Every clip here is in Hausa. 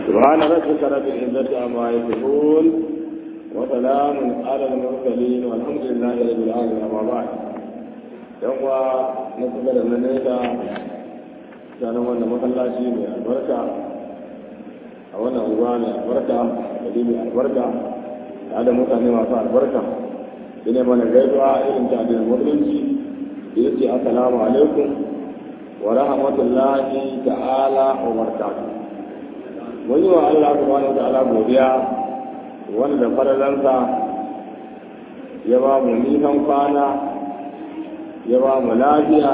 سبحان ربك رب العزة عما يصفون وسلام على المرسلين والحمد لله رب العالمين أما بعد يوم نقبل من نيتا كان وانا مخلاشي من البركة وانا أغواني البركة وديني البركة هذا متعني ما فعل البركة ina mana gaisuwa irin ta addinin musulunci da yake assalamu alaikum wa rahmatullahi ta'ala wa barakatuh mun yi wa Allah subhanahu wa ta'ala godiya wanda da faralansa ya ba mu nisan kwana ya ba mu lafiya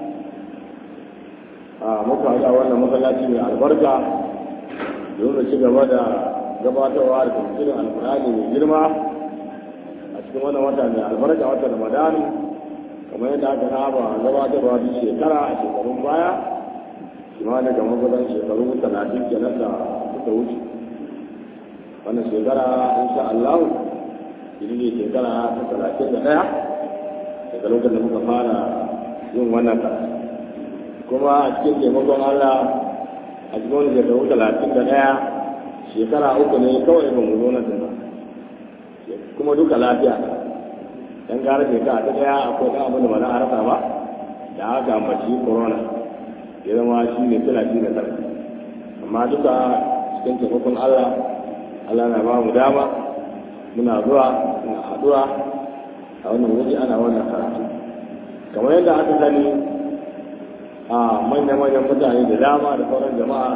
a muka haɗa wannan masallaci mai albarka domin ci gaba da gabatarwa da tafsirin alkurani mai girma cikin wannan wata mai albarka wata ramadan kamar yadda aka saba gabatarwa duk shekara a shekarun baya kimanin ga magudan shekaru talatin kenan da suka wuce wannan shekara insha Allah ita ne shekara ta talatin da ɗaya daga lokacin da muka fara yin wannan karatu kuma a cikin taimakon Allah a cikin wani shekaru talatin da ɗaya shekara uku ne kawai ba mu zo na ba kuma duka lafiya dan gara shekara ta daya akwai dan abin da ba za a rasa ba da aka ambaci corona ya zama shi ne talatin da tara amma duka cikin taimakon Allah Allah na ba mu dama muna zuwa muna haɗuwa a wannan wuri ana wannan karatu kamar yadda aka sani a manya-manyan mutane da dama da sauran jama'a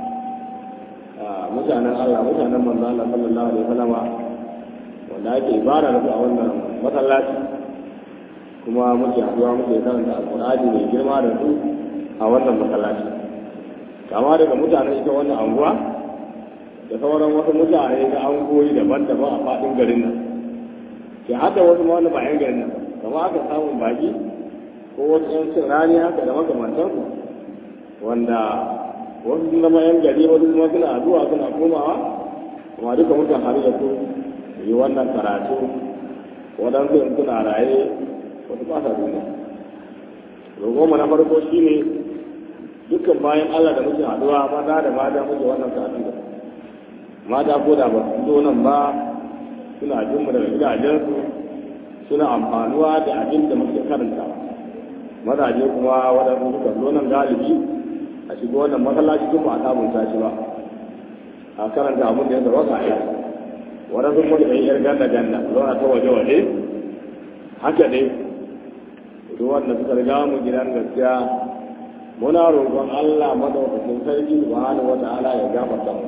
mutanen Allah mutanen manzo Allah sallallahu alaihi wasallama wanda ake ibara da su a wannan masallaci kuma muke haɗuwa muke karanta alƙur'ani mai girma da su a wannan masallaci kama daga mutanen ita wannan anguwa da sauran wasu mutane na angoyi daban-daban a faɗin garin nan ke hada wasu ma wani ba yan garin nan kama aka samun baki ko wasu yan cin rani haka da makamantansu wanda wasu sun zama yan gari wasu kuma suna zuwa suna komawa kuma duka mutan har da su yi wannan karatu waɗansu in suna raye wasu ba sa duniya roƙonmu na farko shi ne dukkan bayan allah da muke haɗuwa maza da mata muke wannan karatu da mata ko da ba su zo nan ba suna jin mu daga gidajensu suna amfanuwa da abin da muke karanta mazaje kuma waɗansu suka zo nan galibi a shiga wannan masallaci kuma a sabunta shi ba a karanta abin da ya zama ka aiki waɗansu kuma da yar ganda ganda zauna ta waje waje haka dai duk wanda suka riga mu gidan gaskiya muna roƙon Allah madaukakin sarki subhanahu wata'ala ya gafarta mu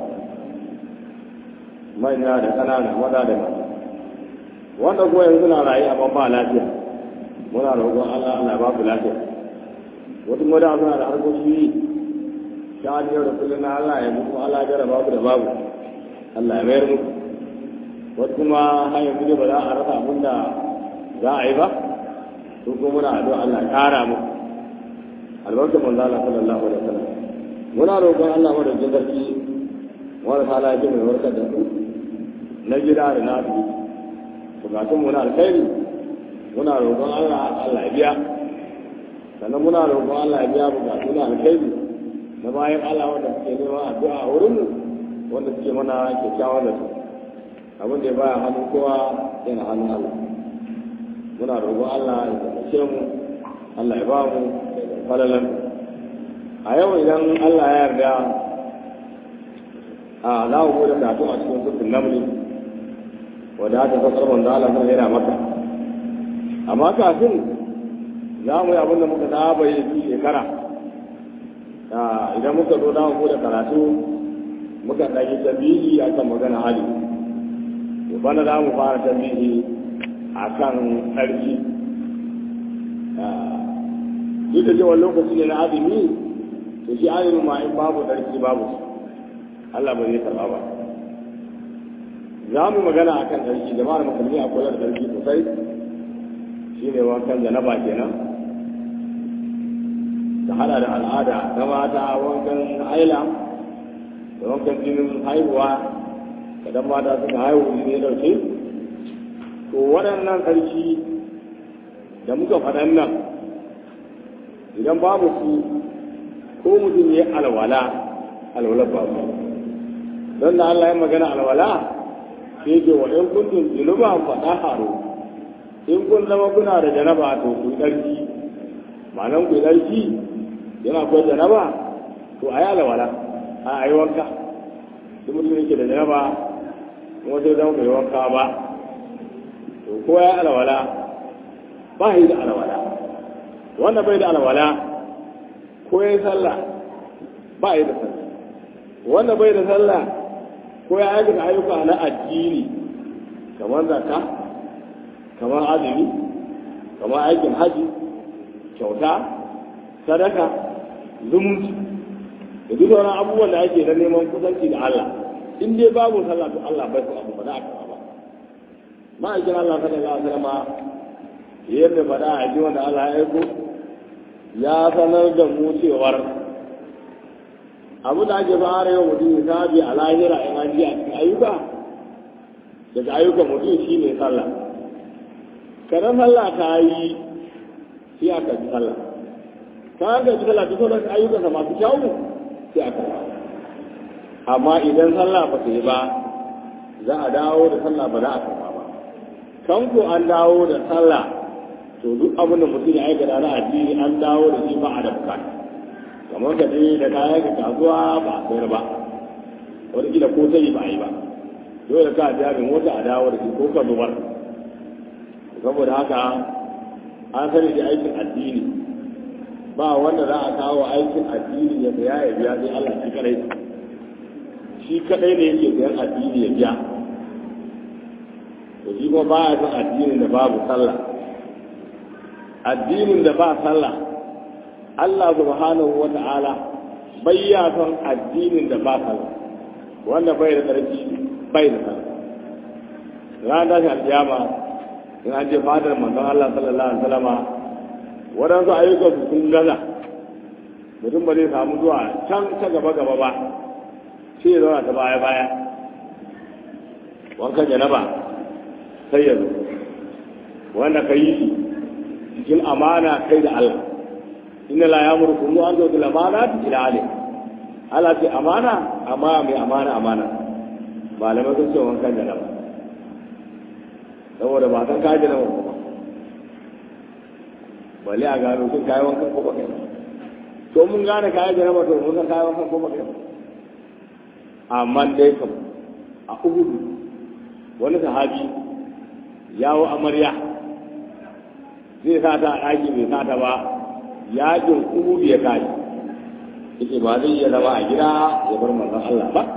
manya da ƙanana maza da mata wanda ko yanzu na rayu amma ba lafiya muna roƙon Allah Allah ba ku lafiya wasu maza suna da harkoki ta yau da kullum na Allah ya muku Allah ya jarraba ku da babu Allah ya mayar muku wasu kuma har yanzu ba za a rasa abin da za a yi ba su kuma muna addu'a Allah kara mu albarkar manzo Allah sallallahu alaihi wasallam muna roƙon Allah mu da jindarki wanda ta lafi mai warkar da su na gida da na su bukatun mu na alkhairi muna roƙon Allah Allah ya biya sannan muna roƙon Allah ya biya bukatun na alkhairi na bayan Allah wanda suke neman addu'a a wurin mu wanda suke mana kyakkyawan da su abin da ya baya hannun kowa yana hannun Allah muna roƙo Allah ya taimake mu Allah ya ba mu falalan a yau idan Allah ya yarda a za mu bude karatu a cikin sufin namli wadda aka fasar manzo Allah sun yana maka amma kafin za mu yi abin da muka saba yi shekara idan muka zo za mu bude karatu muka ɗagi tabihi akan magana hali bana za mu fara tambihi a kan tsarki duk da cewa lokaci ne na azumi to shi azumi ma in babu tsarki babu Allah ba zai karɓa ba za mu magana a kan tsarki jama'ar musulmi a kula da tsarki sosai shi ne wankan janaba kenan ta hada da al'ada ta mata wankan haila da wankan jinin haihuwa idan mata suka haihu ne dauke to waɗannan ƙarshe da muka faɗan nan idan babu su ko mutum ya alwala alwala ba su don da Allah ya magana alwala sai ce wa in kuntum junuban fadaharu in kun zama kuna da janaba to ku ɗarki ma'anan ku ɗarki yana ko janaba to a yi alwala a yi wanka duk mutum yake da janaba kuma sai zama bai wanka ba to ko ya alwala ba yi da alwala wanda bai da alwala ko ya yi sallah ba yi da sallah wanda bai da sallah ko ya aikata ayyuka na addini kamar zakka kamar azumi kamar aikin haji kyauta sadaka zumunci da duk wani abubuwan da ake na neman kusanci da Allah in dai babu sallah to Allah bai su abu ba za a kama ba ma'aikin Allah sallallahu alaihi wasallam yadda faɗa a ji wanda Allah ya aiko ya sanar da mu cewar abu da ake fara yau mutum ya sabi a lahira in an ji a cikin ayyuka daga ayyukan mutum shi ne sallah kada sallah ta yi sai aka ji sallah ta ga ji sallah ta sauran ayyukansa masu kyawu sai aka yi amma idan sallah ba ta yi ba za a dawo da sallah ba za a karba ba kan ko an dawo da sallah to duk abin da mutum ya aikata na addini an dawo da shi ba a da bukata kamar ka je da kayan ka kasuwa ba a sayar ba wani kila ko sai ba a yi ba dole ka biya min mota a dawo da shi ko ka zubar saboda haka an sani da aikin addini ba wanda za a kawo aikin addini ya saya ya biya sai Allah shi kadai shi kadai ne yake sayan addini ya biya to shi kuma ba ya son addinin da babu sallah addinin da ba sallah Allah subhanahu wa ta'ala bai ya son addinin da ba sallah wanda bai da ƙarfi bai da sallah ran da shi alƙiyama in an je fadar manzon Allah sallallahu alaihi wasallama waɗansu ayyukan su sun gaza mutum ba zai samu zuwa can ta gaba gaba ba sai ya zauna ta baya baya wankan janaba sai ya zo wanda ka yi shi cikin amana kai da Allah inna la yamurkum an tu'til amanati ila ahli Allah ce amana amma mai amana amana malamai sun ce wankan da nan saboda ba san kaji nan ba bale a gano sun kayi wankan ko ba kai to mun gane kayi da nama to mun san kayi wankan ko ba kai amma dai kam a uhudu wani sahabi yawo amarya zai sa ta a ɗaki bai sa ta ba yakin uhudu ya kaji yake ba zai iya zama a gida ya bar manzon Allah ba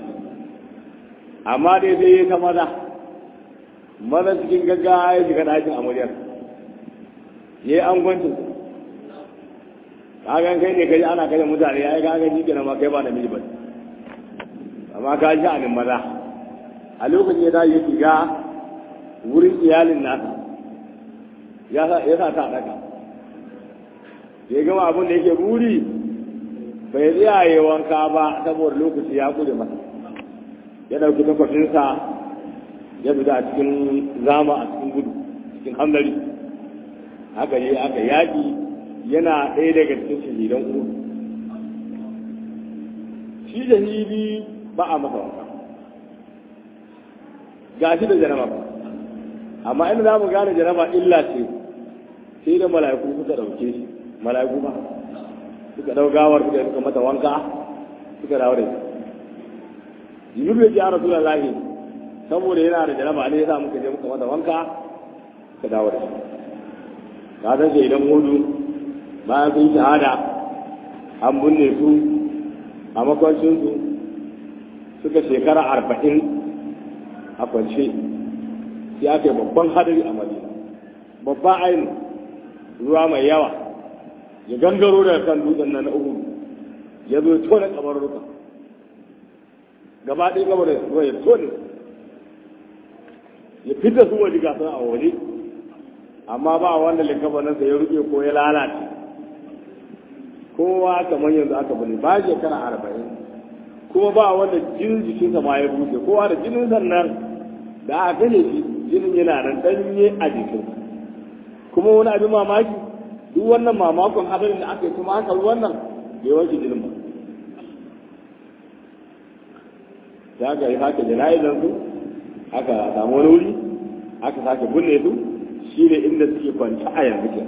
amma dai sai ya ta maza maza cikin gaggawa ya shiga ɗakin amaryar ya yi angwancin kagan kai ne kaji ana kashe mutane ya yi kagan shi kenan ma kai ba na miji ba amma ka ji anin maza a lokacin ya tashi ya shiga wurin iyalin nasa ya sa ta ɗaka ya gama abin da yake buri bai tsayaye wanka ba saboda lokaci ya kure masa ya ɗauki takwafinsa ya fita a cikin zama a cikin gudu cikin hamdari haka yi aka yaƙi yana ɗaya daga cikin shahidan uku shi shahidi ba a masa wanka ga shi da janaba ba amma inda za mu gane janaba illa ce sai da mala'iku suka ɗauke shi mala'iku ba suka ɗau gawar suka suka mata wanka suka dawo da shi jibril ya ji a rasulullahi saboda yana da janaba ne yasa muka je muka mata wanka suka dawo da shi ka san shi idan hudu bayan sun shahada an binne su a makwancinsu suka shekara arba'in a kwance sai aka yi babban hadari a madina babban ainu ruwa mai yawa ya gangaro daga kan dutsen nan na uku ya zo tone kabarurruka gaba ɗaya kabarin ruwa ya tone ya fita su waje gasar a waje amma ba wanda likabaninsa ya rufe ko ya lalace kowa kamar yanzu aka bane ba shekara arba'in kuma ba wanda jinin jikinsa ma ya bushe kowa da jinin sannan da aka gane shi jinin yana nan danye a jikin kuma wani abin mamaki duk wannan mamakon hadarin da aka yi kuma aka wannan bai wanke jinin ba sai aka yi sake jana'izar su aka samu wani wuri aka sake binne su shi ne inda suke kwanci a yanzu ke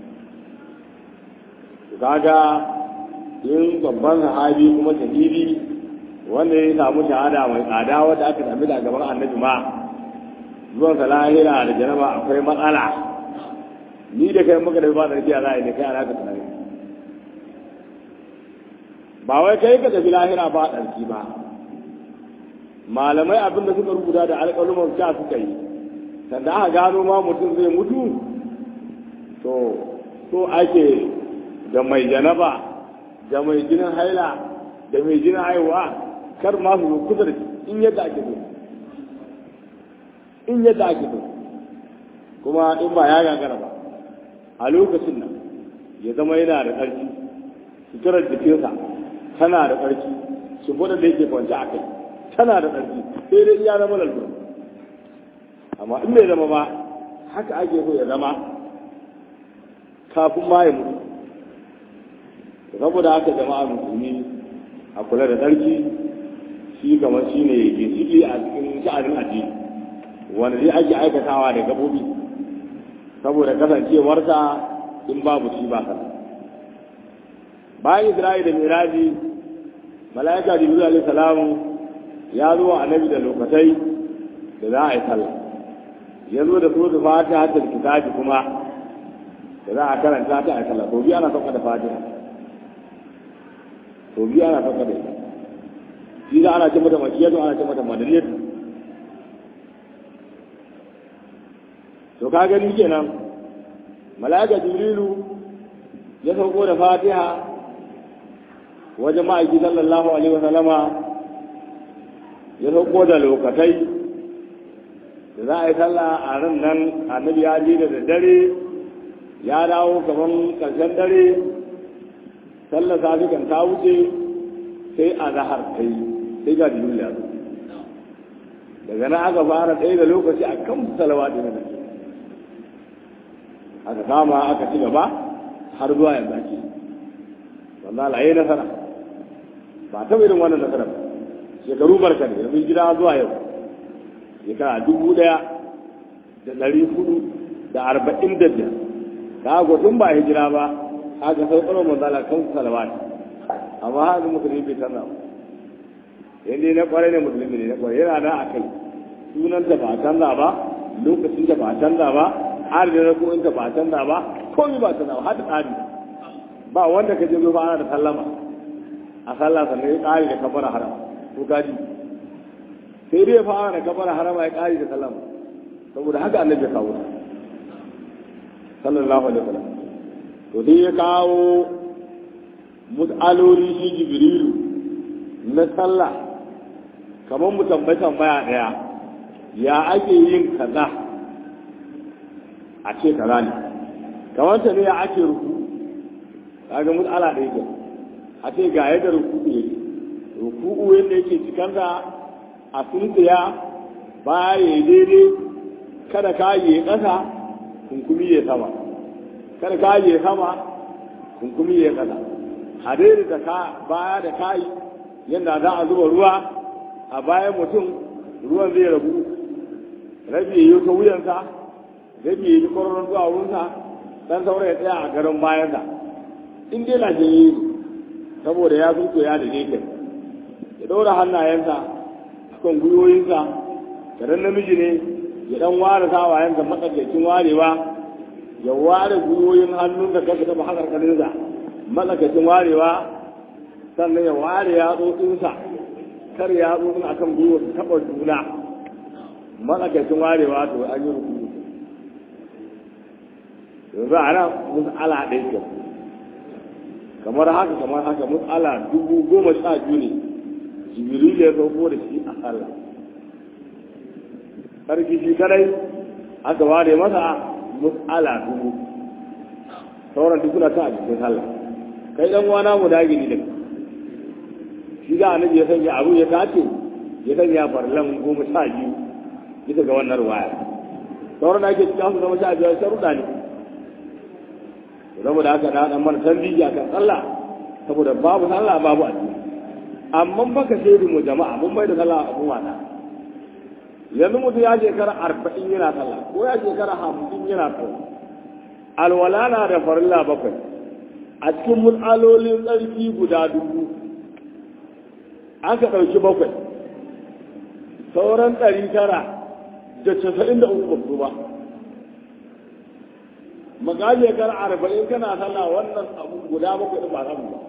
kaga in babban sahabi kuma shahidi wanda ya samu shahada mai tsada wadda aka sami da gaban annabi ma zuwan sa lahira da janaba akwai matsala ni da kai muka da ba da rijiya za a yi da kai ana ka tunani ba wai kai ka tafi lahira ba ɗarki ba malamai abin da suka rubuta da alƙaluman sha suka yi sanda aka gano ma mutum zai mutu to so ake da mai janaba da mai jinin haila da mai jinin haihuwa kar ma su kusa da in yadda ake so in yadda ake so kuma in ba ya gagara ba a lokacin nan ya zama yana da ƙarfi suturar jikinsa tana da ƙarfi shimfiɗar da yake kwanci a kai tana da ƙarfi sai dai ya zama lalura amma in bai zama ba haka ake so ya zama kafin ma ya mutu saboda haka jama'a musulmi a kula da tsarki shi kamar shi ne ginshiki a cikin sha'anin addini wanda zai ake aikatawa da gabobi saboda kasancewarsa in babu shi ba sana bayan isra'i da miraji mala'ika jibril alaihi salamu ya zo wa annabi da lokacai da za a yi sallah ya zo da suratul fatiha da kitabi kuma da za a karanta ta a sallah to biya ana sauka da fatiha to biya ana sauka da ita shi da ana ce mata makiyatu ana ce mata madaniyatu to ka gani kenan mala'ika jibrilu ya sauko da fatiha wajen ma'aiki sallallahu alaihi wasallama ya sauko da lokatai da za a yi sallah a ran nan annabi ya ji da daddare ya dawo kaman karshen dare sallar safi kan ta wuce sai a zahar kai sai ga jibril ya zo daga nan aka fara tsaye da lokaci a kan salawa ɗin nan aka kama aka ci gaba har zuwa yanzu ake wanda Allah ya nasara ba ta irin wannan nasara ba shekaru barka ne yanzu gida zuwa yau shekara dubu ɗaya da ɗari hudu da arba'in da biyar ka ga tun ba hijira ba aka saukar manzala kan salawat amma haka musulmi bai canza ba yadda na kwarai ne musulmi ne na kwarai yana da a kai sunanta ba a canza ba lokacin da ba a canza ba adadin rako'in ta ba a canza ba komai ba a canza ba hada tsari ba wanda ka je zo ba ana da sallama a sallah sannan ya ƙari da kafara harama ko gaji sai dai ya fara da kafara harama ya ƙari da sallama saboda haka annabi ya kawo sallallahu alaihi wasallam to dai ya kawo mus'aloli shi jibrilu na sallah kamar mu tambayi tambaya daya ya ake yin kaza a ce kaza ne kamar ta ne ya ake ruku kaga mus'ala da yake a ce ga yadda ruku yake ruku yadda yake cikin da a tsuntsiya baya ya daidai kada ka yi ƙasa kunkumi ya sama kada ka yi sama kunkumi ya ƙasa a daidaita ka baya da kayi yadda za a zuba ruwa a bayan mutum ruwan zai rabu rabi ya yi ta wuyansa rabi ya yi kwararon zuwa wurinsa dan saura ya tsaya a garin bayansa in dai lafiyayye ne saboda ya sun ya da nekin ya ɗaura hannayensa a kan gwiwoyinsa karen namiji ne ya ɗan ware sawayensa matsakaicin warewa ya ware gwiwoyin hannunsa kasa taɓa hakarkarinsa matsakaicin warewa sannan ya ware yatsotsinsa kar yatsotsin a kan gwiwa su taɓa juna matsakaicin warewa to an yi rukuni yanzu a nan mus'ala ɗaya ke kamar haka kamar haka mus'ala dubu goma sha biyu ne jibril ya sauko da shi a sallah sarki shi kadai aka ware masa mus'ala dubu sauran duk suna ta a cikin sallah kai dan wana mu dage ni da shi da annabi ya sanya abu ya tace ya sanya farlan goma sha biyu bisa ga wannan ruwaya sauran da ake cikin su zama sha biyar sharuɗa ne saboda haka da dan mana tarbiyya kan sallah saboda babu sallah babu addini amma baka shaidi mu jama'a mun bai da sallah abu wata yanzu mutum ya shekara arba'in yana sallah ko ya shekara hamsin yana sallah alwala na da farilla bakwai a cikin mutsalolin tsarki guda dubu aka ɗauki bakwai sauran ɗari tara da casa'in da uku babu ba magaji shekara arba'in kana sallah wannan abu guda bakwai ɗin ba samu ba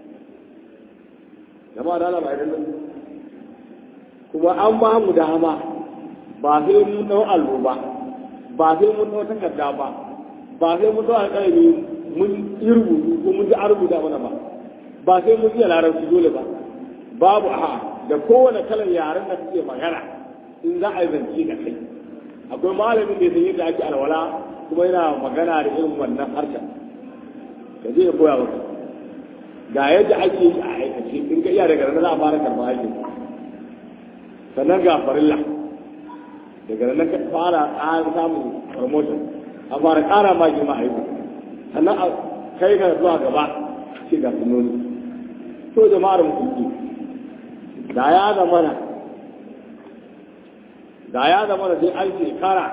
jama'a da ba idan kuma an ba mu dama ba sai mun dau allo ba ba sai mun dau takarda ba ba sai mun dau alƙalami mun yi rubutu ko mun ji an rubuta mana ba ba sai mun iya larabci dole ba babu a da kowane kalar yaren da kake magana in za a yi zance da kai akwai malamin da ya san yadda ake alwala kuma yana magana da irin wannan harshen ka je ya koya maka ga yadda ake yi a aikace in ka iya daga nan za a fara karɓar aikin sannan ga farilla daga nan ka fara ƙara samun promotion a fara ƙara ma girma a yi sannan a kai ga zuwa gaba ce ga sunoni to jama'ar musulmi da ya zama na da ya zama da sai an shekara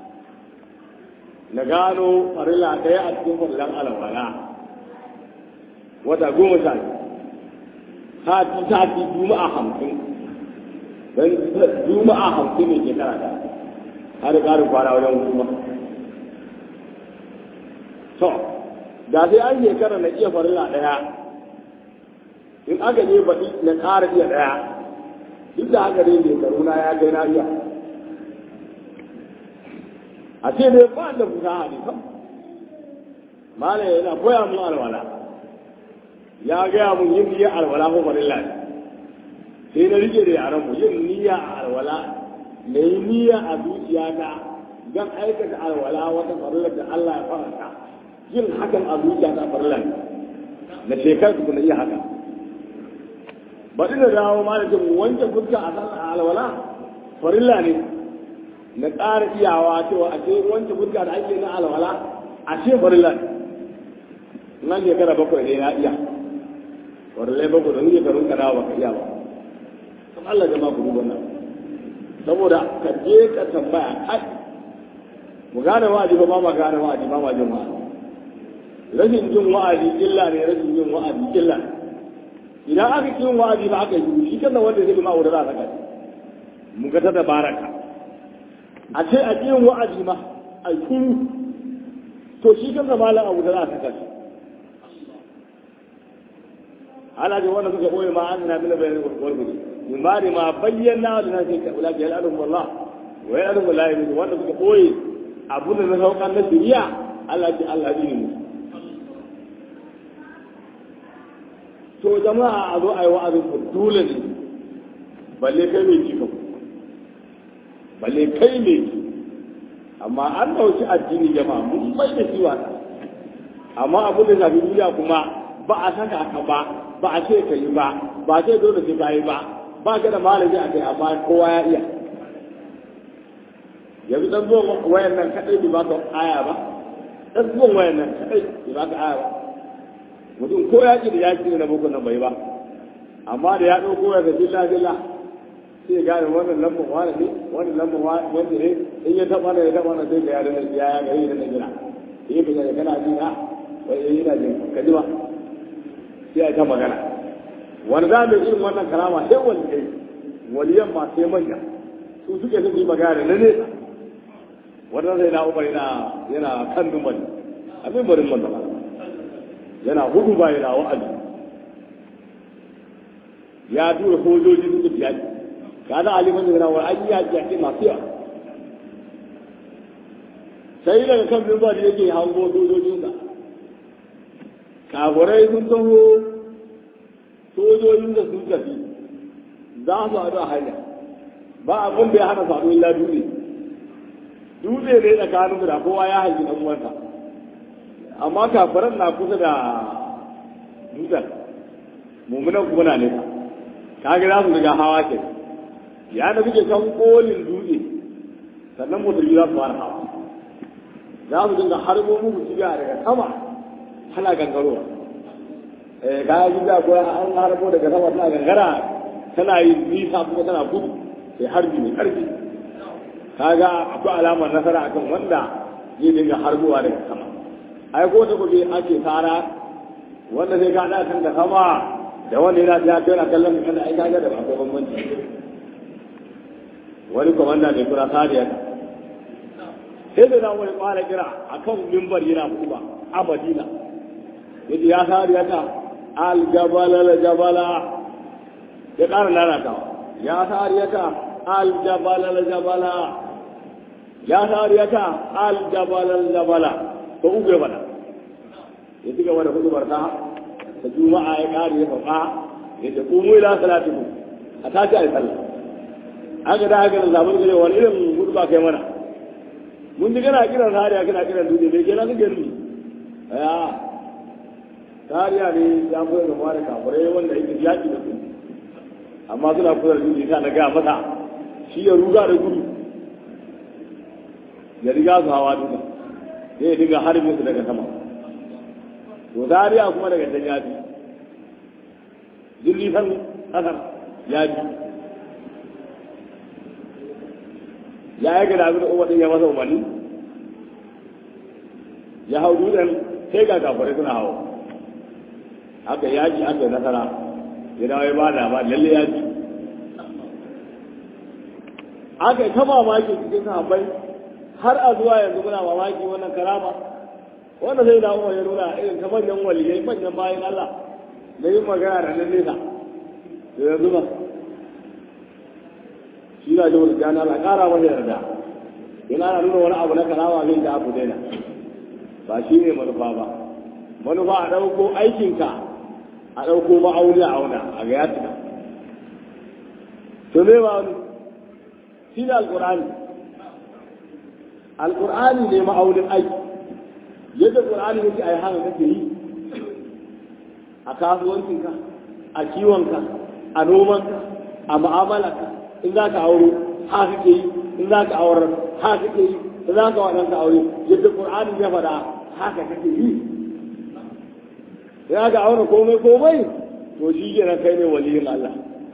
na gano farilla ɗaya a cikin farillan alwala wata goma sha biyu sati sati juma'a hamsin don juma'a hamsin ne ke karata har ƙarin kwana wajen kuma to da sai an shekara na iya farilla ɗaya in aka je baɗi na ƙara iya ɗaya duk da haka dai shekaru na ya kai na iya a ce dai ba da fusaha ne kam mala yana koya mun alwala ya gaya mun yin niyyar alwala ko farilla ne sai na rike da yaran mu yin niyya a alwala na yi niyya a zuciyata don aikata alwala wata farillar da Allah ya faranta yin hakan a zuciyata farilla ne na shekar su na iya haka baɗi da dawo ma da jin wanke fuska a sallar alwala farilla ne na ƙara iyawa cewa a ce wanke fuska da ake na alwala a ce farilla ne nan shekara bakwai ne na iya farillai bakwai da nuke karun kana ba ka iya ba kan Allah jama ku duba nan saboda ka je ka tambaya kai mu gane wa'azi ba ma ma gane wa'azi ba ma jin wa'azi rashin jin wa'azi illa ne rashin jin wa'azi illa ne idan aka kin wa'azi ba aka yi shi kan wanda zai ma aure za ka mu ga ta tabaraka a ce a kin wa'azi ma a kin to shi kan malam abu da za ka kashi ala da wanda suka boye ma an na bila bayan gurgurdi min ba ma bayyana da nasi ka ula ga al'adun wallah wa ya al'adun wallahi ne wanda suka boye abun da na saukan na shiriya Allah ji Allah ji ne to jama'a a zo a yi wa'azin ku dole ne balle kai mai ci kan balle kai mai ci amma an ɗauki addini jama'a mun bai da ciwa amma abin da shafi duniya kuma ba a saka ka ba ba a ce ka yi ba ba ce dole sai ka yi ba ba ka da malami a kai amma kowa ya iya yanzu dan zuwan wayan nan kaɗai bai ba ka aya ba dan zuwan wayan nan kaɗai bai ba ka aya ba mutum ko ya da ya na boko nan bai ba amma da ya ɗauko ya ga billa billa sai ya gane wannan lambar wani ne wannan lambar wani ne in ya taɓa na ya taɓa na sai ga ya da ya ya gari da na gina yi fita da kana ji na wai yi na jin ka ji ba sai ya ta magana wani za mu irin wannan karama sai wani kai waliyan ma sai manya su suke sun yi magana da na nesa wannan zai na umar yana yana kan dumali abin barin wannan yana hudu ba yana wa'azi ya tura sojoji suka biya ki ka za a liman yana wa an yi yaƙi yaƙi masu yawa sai daga kan bin da yake hango sojojinsa kafurai sun taho sojojin da sun tafi za su haɗu a hanya ba abin da ya hana su haɗu illa dutse dutse ne tsakanin da kowa ya hangi ɗan uwansa amma kafiran na kusa da dutsen mummunan kuma na nesa kaga za su riga hawa ke ya da suke kan kolin dutse sannan musulmi za su fara hawa za su dinga harbo muku cibiya daga sama hana gangarowa eh ka yi da ko an harbo daga sama tana gangara tana yi nisa kuma tana gudu sai harbi mai karfi kaga akwai alamar nasara akan wanda zai dinga harbowa daga sama ai ko ta gobe ake tsara wanda zai ga kan da sama da wanda yana ya kai na kallon kan da ai kaga da akwai bambanci wani komanda mai kura sariya sai da na wani fara kira akan mimbar yana kuma a Madina yace ya sariya ta al-jabala al-jabala ya ƙara lalatawa ya sariya ta al-jabala al-jabala ya sariya ta al-jabala al-jabala ko ugu ya bada ya ci gaba da hudubar ta ta juma'a ya ƙari ya sauka ya ce kumu ila salatiku a tashi a yi sallah haka da haka da zaɓar gare wani irin hudu ba kai mana mun ji kana kiran sariya kana kiran dutse bai kenan kake nufi ya sariya ne ya fi da mara kafurai wanda yake yaƙi da su amma suna kusa da dutse ta na gaya masa shi ya ruga da gudu ya riga su hawa duka zai dinga harbin su daga sama to dariya kuma daga can ya bi jirgin san kasar ya bi ya yi gada abin da umar ya masa umarni ya hau dutsen sai ga kafirai suna hau aka yaji aka yi nasara ya dawo ya ba da ba lalle ya ji aka yi ta mamaki cikin sahabbai har a zuwa yanzu muna mamaki wannan karama wanda sai da umar ya nuna irin ta manyan waliyai manyan bayan Allah da yin magana da nan nesa da yanzu ba shi na jawar da na ƙara masa yarda in ana nuna wani abu na karama zai ta abu daina ba shi ne manufa ba manufa a ɗauko aikinka a ɗauko ma'auni a auna a ga ya cika to me ba wani shi ne alƙur'ani alƙur'ani ne ma'aunin aiki yadda ƙur'ani yake a yi haka kake yi a kasuwancinka a kiwonka a nomanka a ma'amalarka in za ka auro ha kake yi in za ka aurar ha kake yi in za ka waɗanka aure yadda ƙur'ani ya faɗa haka kake yi ya ga auna komai komai to shi kenan kai ne waliyin Allah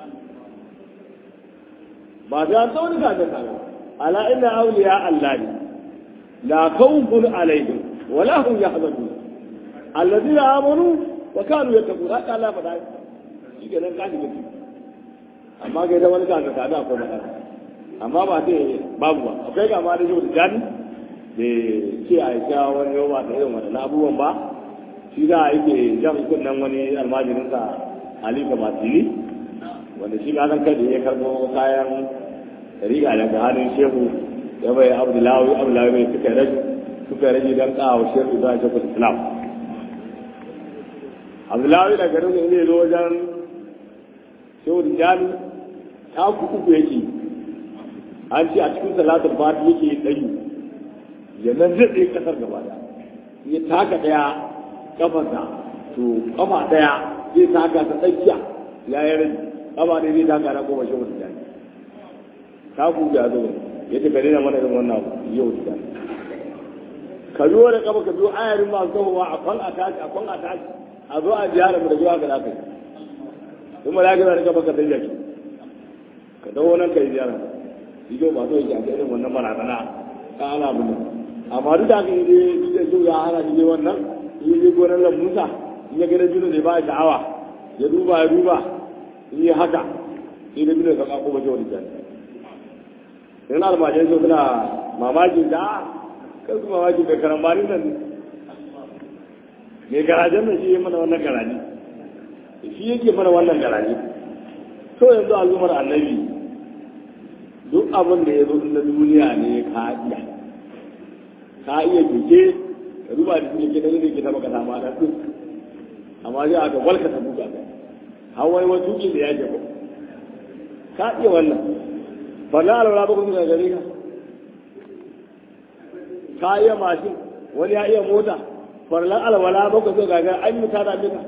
ba ta an tsawon ka ta kare ala inna awliya Allah ne la khawfun alaihim wala hum yahzanun alladhina amanu wa kanu yattaqun haka Allah faɗa shi kenan ka shiga ciki amma kai da wani ka ka da akwai matsala amma ba sai babu ba akwai ga ma da yau da jani da ce a yi wani yau ba da irin waɗannan abubuwan ba shi za a yake jan kunnen wani almajirinsa halifa masili wanda shi kasan kai da ya karbo kayan riga daga hannun shehu ya bai abdullahi abdullahi bai suka rage suka rage don kawo shehu za a shekul islam abdullahi da garin ne zo wajen shehu da jami ta uku yake an ce a cikin salatul fati yake ɗanyu ya nan zai kasar gaba da ya taka ɗaya kafarsa to kafa daya zai taka ta tsakiya ya yi rai kafa ne zai taka na goma shi wata jani ta ku da zo ya ce gare na mana irin wannan yau da jani ka biyo da kafa ka biyo ayarin masu kawowa a kwan a tashi a kwan a tashi a zo a ziyara mu da zuwa ga lafiya kuma da gina da kafa ka sai jaki ka dawo nan ka yi ziyara ido ba so yake a irin wannan barazana ka ana bin amma duk da haka yi dai so ya hana shi wannan in yi gonar lambunsa in ya gada juna zai ba sha'awa ya duba ya duba in yi haka sai da binin saka ko bace wani jani in almajirai so suna mamakin da kan su mamakin da karambanin nan mai garajen nan shi ya mana wannan garaji shi yake mana wannan garaji to yanzu al'ummar annabi duk abin da ya zo na duniya ne ka iya ka iya keke ka duba da shi ke da yake ta baka samu da duk amma sai aka walka ta buga ka har wani wani tuki da yake ko ka iya wannan fa na alwala ba kun ga gare ka ka iya mashin wani ya iya mota farlan alwala ba ku zo ga an yi tada mika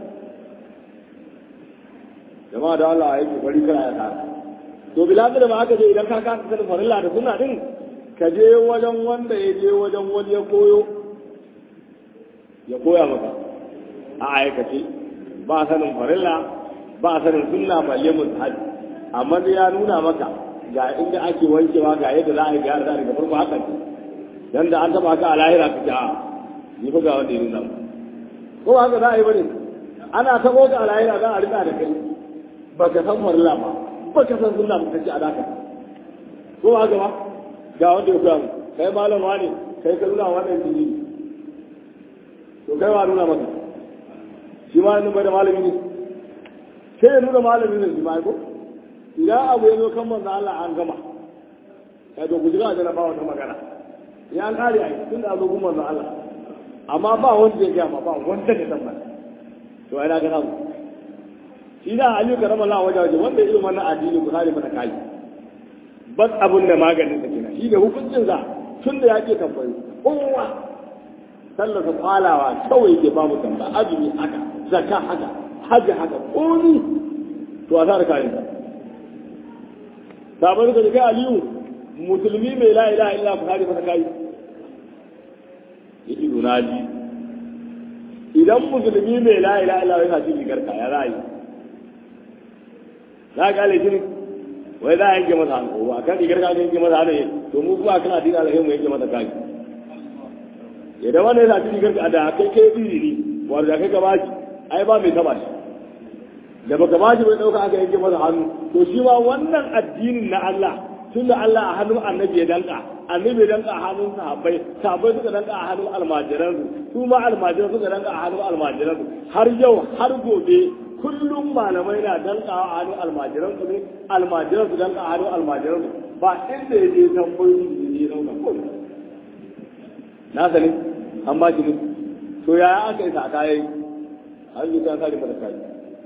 jama'a da Allah ya yi bari kana ya tara to bilal da ba aka je idan ka kasa sanin farilla da sunna din ka je wajen wanda ya je wajen wani ya koyo ya koya maka a aikace ba sanin farilla ba sanin sunna balle mustahabi amma da ya nuna maka ga inda ake wankewa ga yadda za a yi gyara daga farko haka ne dan da an taba ka a lahira ka ja ni fa ga wanda ya nuna ko haka za a yi bane ana tabo ka a lahira za a rika da kai baka san farilla ba baka san sunna ba kace a daka ko haka ba ga wanda ya koya mu kai malam wani kai ka nuna wannan dini to kai wa nuna maka shi ma nuna da malami ne sai ya nuna malami ne shi ma ko idan abu ya zo kan manzo Allah an gama kai to ku jira da ba wata magana ya an kare ai tun da zo gun manzo Allah amma ba wanda ya gama ba wanda ya tabbata to ai na ga nan shi da Ali karama Allah waje waje wanda ya wannan addini ku kare mata kai bas abun da maganin sa kenan shi da hukuncin sa tun da yake tambayi kowa sallar sa kwalawa kawai ke ba mu tamba azumi haka zakka haka hajji haka komi to a tsara kayan sa sabon ka kai aliyu musulmi mai la ilaha illa ku kare masa kai yake nuna ji idan musulmi mai la ilaha illa yana cikin garka ya ra'ayi za ka kale shi wai za a yanke masa hannu a kan rigar ka yanke masa hannu to mu kuma kana dina da mu yanke masa kai idan wannan yana cikin garka da kai kai biri ne wanda kai ka bashi ai ba mai taba shi da baka bashi bai dauka aka yanke masa hannu to shi ma wannan addinin na Allah tunda Allah a hannun annabi ya danka annabi ya danka a hannun sahabbai sahabbai suka danka a hannun almajiran su ma almajiran suka danka a hannun almajiran har yau har gobe kullum malamai na danka a hannun almajiran su ne almajiran su danka a hannun almajiran su ba inda ya je tambayoyi ne ya dauka ko na sani an ba shi ne to yaya aka yi sa kayayi an yi ta kare mata kayi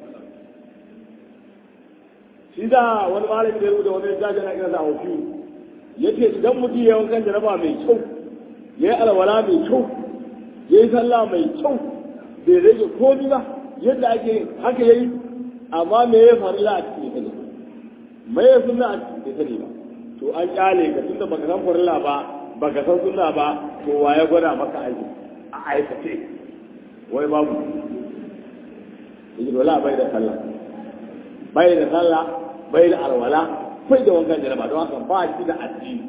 shi da wani malami da rubuta wani littafi na kira da ofi yace idan mutum ya wankan jaraba mai kyau ya yi alwala mai kyau ya yi sallah mai kyau bai rage komi ba yadda ake haka yayi amma me ya farilla a cikin sani me ya sunna a cikin sani ba to an kyale ka tunda baka san farilla ba baka san sunna ba to wa ya gwada maka aiki a aikace wai babu yake wala bai da sallah bai da sallah bai da alwala bai da wankan jaraba don haka ba shi da addini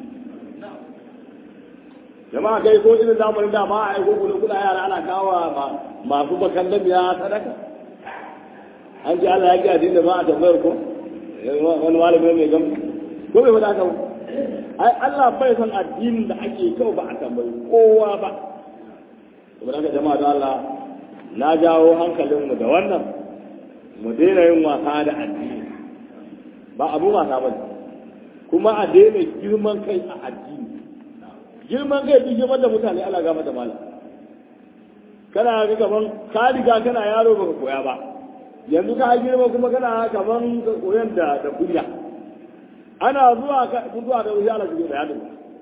jama'a kai ko irin zamanin da ma a aiko kuɗin kuɗa yara ana kawo masu bakan da biya sadaka an ji Allah ya ji addini da ba a tambayar ko wani malami mai gam ko bai faɗa ka ai Allah bai san addinin da ake kyau ba a tambayi kowa ba saboda haka jama'a da Allah na jawo hankalinmu da wannan mu daina yin wasa da addini ba abu wasa ba kuma a daina girman kai a addini girman kai bi girman da mutane ala gama da malam kana ga kaman ka riga kana yaro baka koya ba yanzu ka girma kuma kana kaman ka koyan da da kunya ana zuwa ka zuwa da wuya ala da yadda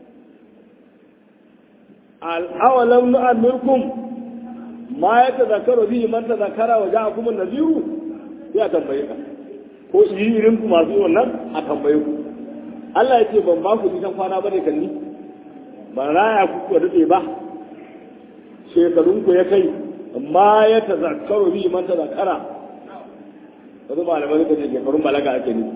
al awalam nu'ammirkum ma ya tazakaru bihi man tazakara wa ja'akum an-nadhiru sai a tambaye ka ko irin ku masu wannan a tambaye ku Allah ya ce ban ba ku nisan kwana bane kan ni ban raya ku ku dade ba shekarun ku ya kai ma ya tazakkaru bi man tazakkara wasu malamai suka ce shekarun balaga ake nufi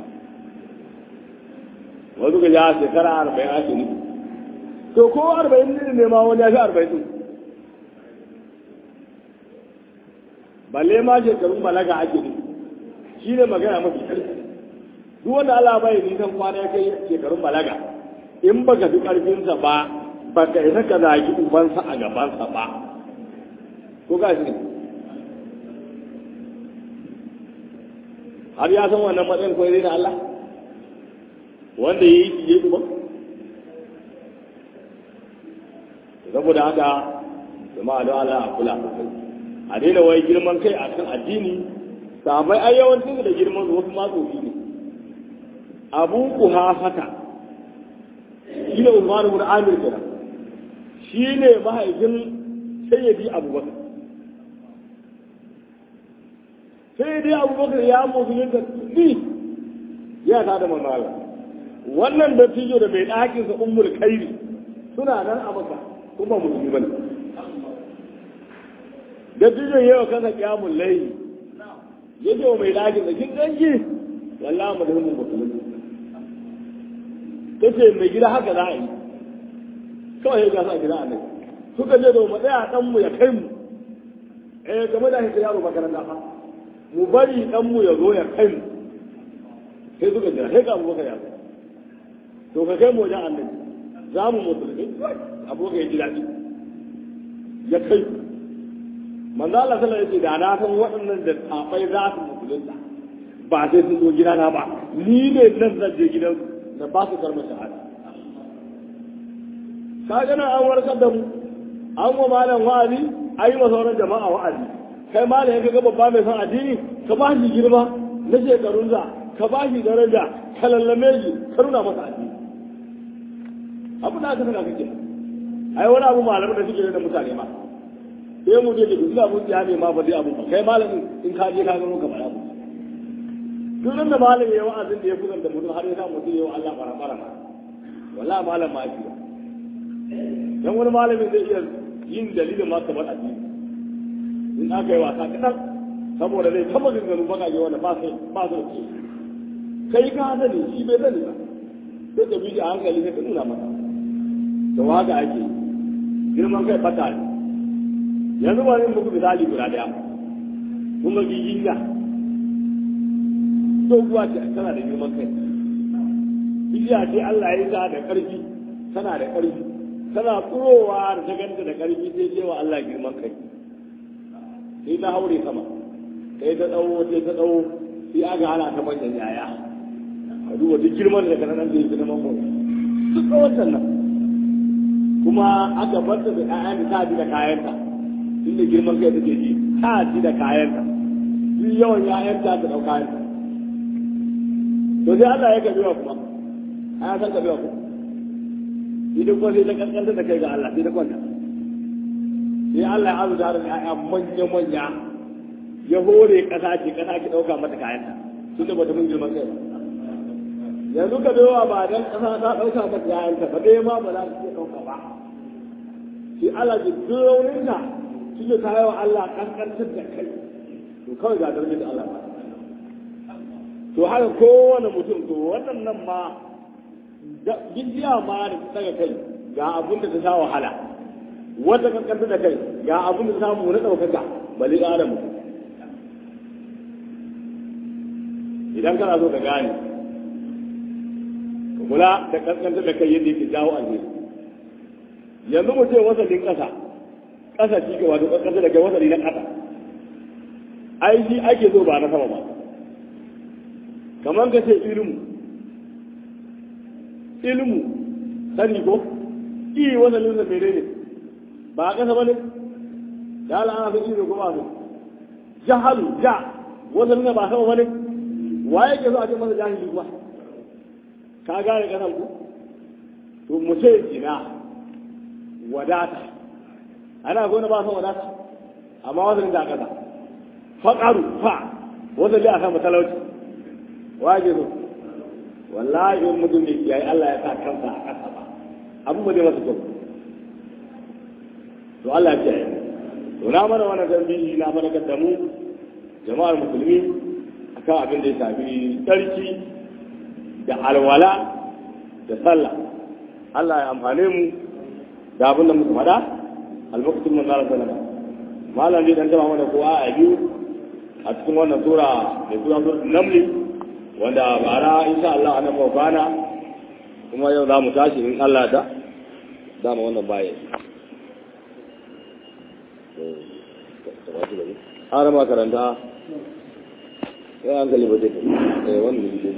wasu ga ja shekara arba'in ake nufi to ko arba'in ne ma wani ya fi arba'in din balle ma shekarun balaga ake nufi shi ne magana mafi ƙarfi duk wanda Allah bai nisan kwana ya kai shekarun balaga in baka fi ƙarfinsa ba baka isa ka zagi ubansa a gabansa ba ko ka shi har ya san wannan matsayin ko na Allah wanda ya yi shi ya uban saboda haka jama'a don Allah a kula sosai a daina wai girman kai a kan addini sabai ai yawancin da girman su wasu matsofi ne abu kuha haka shi ne umar ibn amir kenan shi ne mahaifin sayyidi abubakar sayyidi abubakar ya musulunta ni ya ta da mamala wannan da tijo da bai ɗakin sa ummul kairi suna nan a maka kuma musulmi bane da tijo yawa kansa kiyamun layi ya ce wa mai ɗakin da kin ganki wallahi mu da mun mutum ta ce mai gida haka za a yi kawai ya gasa a gida a nan suka je da mu tsaya dan mu ya kai mu eh game da hita yaro makaranta fa mu bari dan mu ya zo ya kai mu sai suka jira sai ga abubakar ya zo to ka kai mu wajen annabi za mu musulmi abubakar ya ji daɗi ya kai manzo Allah sallallahu alaihi da na san waɗannan da tafai za su musulunta ba sai sun zo gidana ba ni ne nan zan je gidan da ba su karɓar shahada ka gana an warkar da mu an wa malam wa'azi ayi wa sauran jama'a wa'azi kai malam ya ga babba mai son addini ka ba shi girma na shekarun za ka ba shi daraja ka lallame shi ka nuna masa addini abu da aka saka kake ai wani abu malamin da suke da mutane ma sai mu je da duk abun ya ne ma ba zai abu ba kai malamin in ka je ka gano ka fara mu duk nan da malamin ya wa'azin da ya fukan da mutum har ya sa mutum ya wa Allah fara fara ma wallahi malam ma ake dan wani malamin zai iya yin dalilin ma kamar addini in aka yi wasa kaɗan saboda zai kama ganganu baka je wanda ba su ba su ce kai ka sani shi bai sani ba sai ka bi a hankali sai ka nuna masa da waka ake girman kai fata ne yanzu ba yin muku misali guda daya kun ga giginya doguwa ce tana da girman kai bidiya ce Allah ya sa da ƙarfi tana da ƙarfi tana tsurowa da ta ganta da ƙarfi sai cewa Allah girman kai sai ta haure sama sai ta tsawo sai ta tsawo sai aga hana ta manyan yaya a duba duk girman da kana nan da yake na mamman duk tsawon nan kuma aka bar ta da ƴaƴan da ta ji da kayanta inda girman kai take ji ta ji da kayanta duk yawan ƴaƴanta ta ɗau kayanta to sai Allah ya kabewa kuma a san kabewa kuma idan kuma sai ta kankanta da kai ga Allah sai ta kwanta sai Allah ya azuta da ƴaƴa manya manya ya hore ƙasa ce ƙasa ki ɗauka mata kayanta tun da bata mun girman kai ba yanzu ka dawowa ba dan ƙasa ta ɗauka mata kayanta ba dai ma ba za su iya ɗauka ba shi Allah ji duk rauninka shi ne ta yawa Allah kankantar da kai to kawai ga darajar da Allah ba to haka kowane mutum to waɗannan ma gidiya ma da ta daga kai ga abin da ta sha wahala wata kankanta da kai ga abin da ta samu na ɗaukaka bali ƙara mutum idan kana so ka gane ka kula da kankanta da kai yadda yake jawo alheri yanzu mu ce wasalin ƙasa ƙasa shi ke wato kankanta da kai wasali na ƙasa ai shi ake so ba na sama ba kamar ka ce ilmu ilmu sani ko i wasalin sa mere ne ba a ƙasa ba ne ya la'ana sun ilmi ko ba su jahalu ja wasalin ba sama ba ne waye ke so a ce masa jahili kuwa ka gane kasan ku to mu ce jina wadata ana gona ba san wadata amma wasalin da kasa faƙaru fa wasalin a sama talauci waje so wallahi in mutum ne yayi Allah ya sa kansa a kasa ba abu ba zai masa kyau to Allah ya kiyaye to na mana wannan zambi na fadakar da mu jama'ar musulmi akan abin da ya shafi tsarki da alwala da sallah Allah ya amfane mu da abin da muka faɗa albarkatun mun zara sallama malam ne dan taba mana ko a biyu a cikin wannan sura da sura sura namli wanda bara insha Allah ana mu bana kuma yau za mu tashi in Allah da da mu wannan baya har ma karanta sai an kalli ba zai eh wannan ne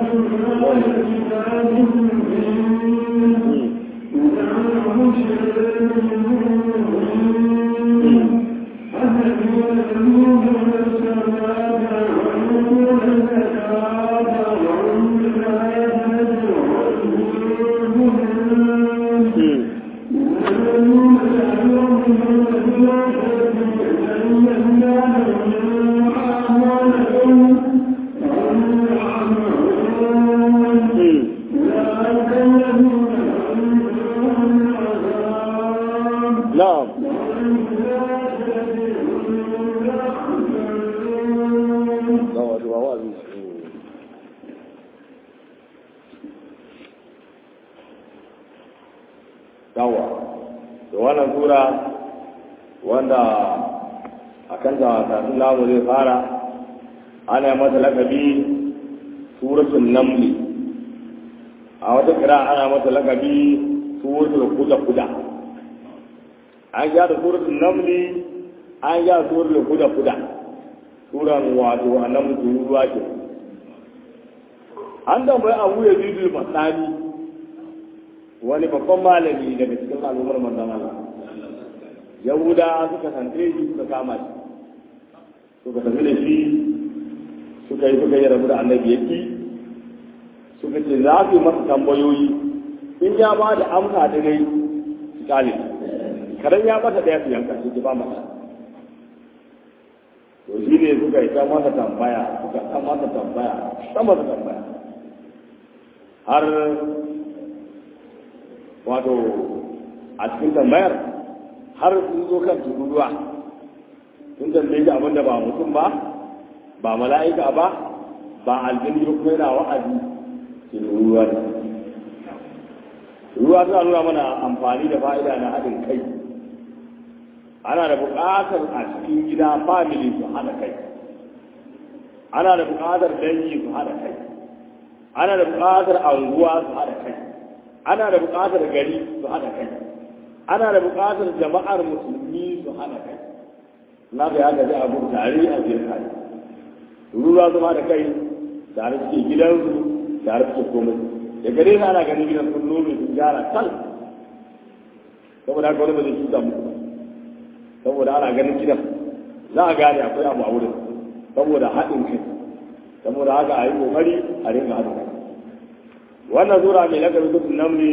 Thank you. na'am yawa da wannan sura wanda a kan tafi namu zai fara ana mata lakabi suratul namli a wata kira ana mata lakabi suratul kuda kuda an gyara suratul namli an gyara suratul kuda kuda suran wato annabi turuwa ke an tambayi abu ya bidu masani wani babban malami daga cikin al'ummar manzon Allah yahuda suka sante shi suka kama shi suka tafi da shi suka yi suka yi rabu da annabi yaki suka ce za su yi masa tambayoyi in ya ba da amsa da dai su kale karen ya mata daya su yanka shi ba mata to shi ne suka yi ta masa tambaya suka ta masa tambaya ta masa tambaya har wato a cikin tambayar har sun zo kan tururuwa sun tambaye shi abinda ba mutum ba ba mala'ika ba ba aljini ba kuma yana wa'azi ke tururuwa ne ruwa suna nuna mana amfani da fa'ida na haɗin kai ana da buƙatar a cikin gida family su haɗa kai ana da buƙatar dangi su haɗa kai ana da buƙatar anguwa su haɗa kai ana da buƙatar gari su haɗa kai ana da buƙatar jama'ar musulmi su haɗa kai na ga ya gaji abu tare a biyar tare ruwa su haɗa kai tare suke gidansu tare suke komai da gare su ana ganin gidan sun nome sun gyara kal saboda haka wani ba zai cuta muku ba saboda ana ganin gidan za a gane akwai abu a wurin saboda haɗin kai saboda haka a yi ƙoƙari a rinka haɗin kai wannan zura mai lakabi sutun namli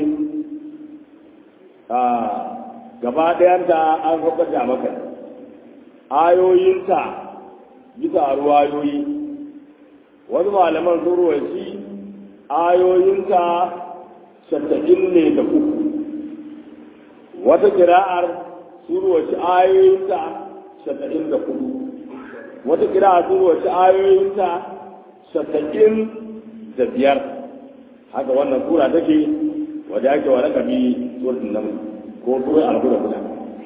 a gaba ɗayanta an saukar da maka ayoyinta bisa ruwayoyi wasu malaman sun ruwaci ayoyinta shatta'in ne da uku wata kira'ar sun ruwaci ayoyinta shatta'in da kudu wata kira'ar sun ruwaci ayoyinta shatta'in da biyar haka wannan sura take wadda ake wa rakabi suratul naml ko sura al-huda guda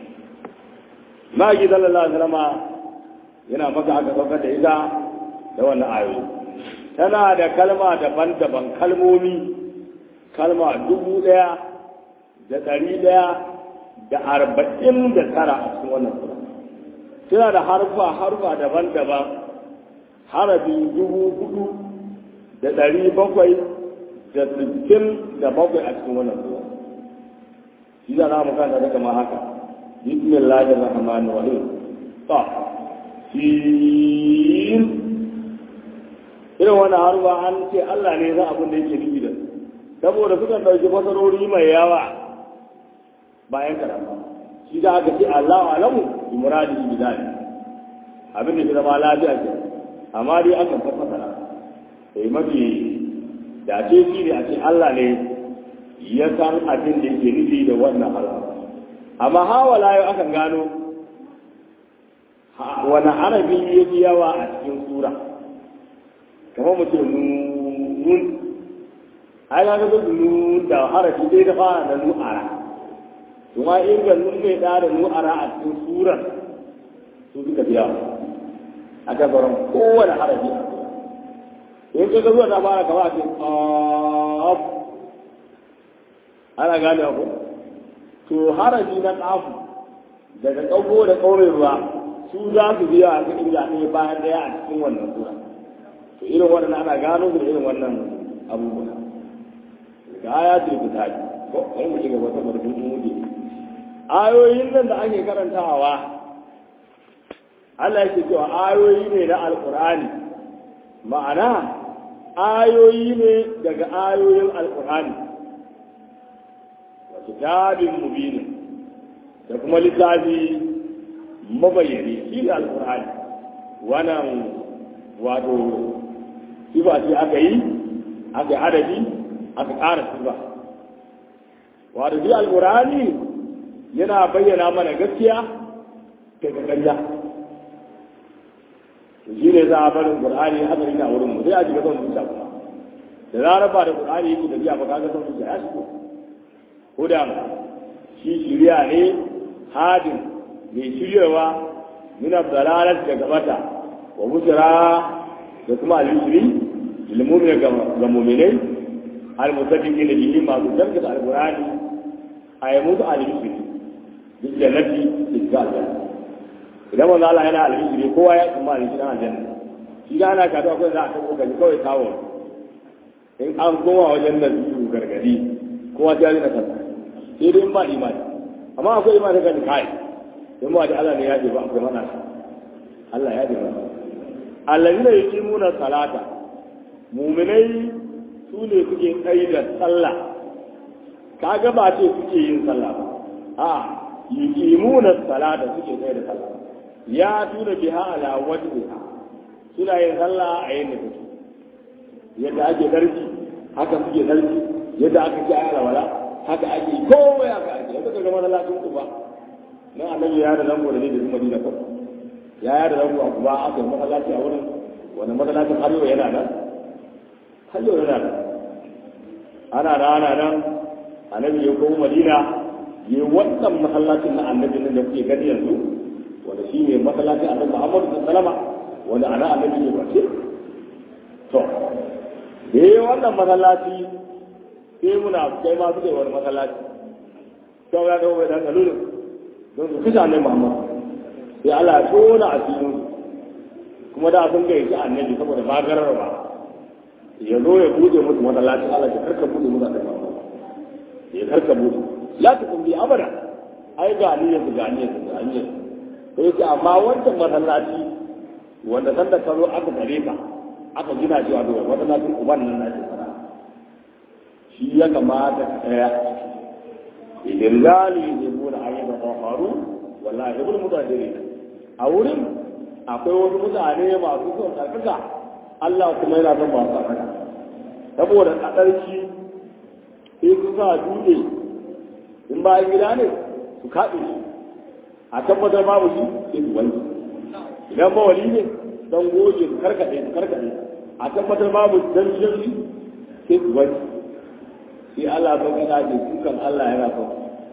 magi sallallahu alaihi wasallam yana maka aka saukar da ita da wannan ayoyi tana da kalma daban-daban kalmomi kalma dubu ɗaya da ɗari ɗaya da arba'in da tara a cikin wannan sura tana da harfa harfa daban-daban harafi dubu hudu da ɗari bakwai da sittin da bakwai a cikin wannan sura shi da za mu kanta da kama haka bismillahir rahmanir rahim ta sin irin wannan harba an ce Allah ne za abin da yake nufi da saboda suka ɗauki fasarori mai yawa bayan karama shi da aka ce Allah alamu bi muradi bi dali abin da ke zama lafiya ce amma dai aka fasara sai mafi da ce shi ne a ce Allah ne ya san abin da yake nufi da wannan harba amma hawala yau akan gano wani harafi ya fi yawa a cikin sura kamar mutum nun ai ga ga nun da harafi dai da fara da nu'ara kuma in ga nun mai da da nu'ara a cikin surar su suka biya a gabaran kowane harafi a sura in ka ga zuwa ta fara kama a ce qaf ana gane ko to harafi na qafu daga kago da kaurin ruwa su za su biya a cikin jami'i bayan daya a cikin wannan sura to irin wannan ana gano da irin wannan abubuwa ga aya ce ku tafi ko kai mu shiga wata barkin muke ayoyin nan da ake karantawa Allah yake cewa ayoyi ne na alqur'ani ma'ana ayoyi ne daga ayoyin alqur'ani wa kitabin mubin da kuma littafi mabayyane shi ne alkur'ani wannan wato sifa ce aka yi aka yi adadi aka ƙara sifa wato shi alkur'ani yana bayyana mana gaskiya daga ƙarya shi ne za a barin qur'ani hadari na wurin mu sai a shiga son zuciya kuma da zarar ba da qur'ani yake tafiya ba kaga son zuciya ya shigo hudan shi shiriya ne hadin mai shiryawa min abdalalat daga bata wa busra da kuma al-yusri lil mu'min ga mu'minai al-musaddiqina bihi ma su danka al-qur'ani ayyamutu al-yusri bil jannati bil janna idan manzo Allah yana al-yusri kowa ya kuma al-yusri a janna shi da ana kato akwai za a tabo kai kawai kawo in an koma wajen nan su gargadi kowa ta yi na kansa sai dai in ba imani amma akwai imani kan kai in ba da Allah ne ya ce ba akwai mana Allah ya ce ba allazina yuqimuna salata mu'minai su ne suke tsayi da sallah kaga ba ce suke yin sallah ba a yuqimuna salata suke tsayi da sallah ya tuna biha ala wajhiha suna yin sallah a yin da take yadda ake darki haka suke darki yadda aka ci ayar wala haka ake komai haka ake yadda ka gama lafin ku ba na annabi ya da zango da ne da zuma dina kawai ya ya da zango a kuma aka yi masallaci a wurin wani masallacin har yau yana nan har yau yana nan ana da ana nan annabi ya koma madina ya wannan masallacin na annabi nan da kuke gani yanzu wanda shi ne masallacin annabi muhammadu sallama wanda ana annabi ya bace to da yi wannan masallaci sai muna kai ma suka yi wani masallaci sau ya dawo bai dan kalulun don su fita annabi Muhammad sai Allah ya tona a cikin kuma da sun gaishe annabi saboda magarar ba ya zo ya bude musu masallaci Allah ya karka bude musu annabi Muhammad ya karka bude la ta kun bi abada ai ga ni yanzu ga ni yanzu ga ni yanzu to yake amma wancan masallaci wanda san da karo aka gare ka aka gina shi a dogon masallacin uban nan na ce shi ya kamata ka tsaya idirgali ne muna ayyuka kwafaru wallahi ibn mutadiri a wurin akwai wasu mutane masu son tsarkaka Allah kuma yana son masu tsarkaka saboda tsadarki sai su sa dutse in bayan gida ne su kaɗe shi a tabbatar babu shi sai su wanke idan ba wali ne don goge su karkaɗe su karkaɗe a tabbatar babu dan shi sai su wanke sai Allah ba gana ce dukan Allah yana son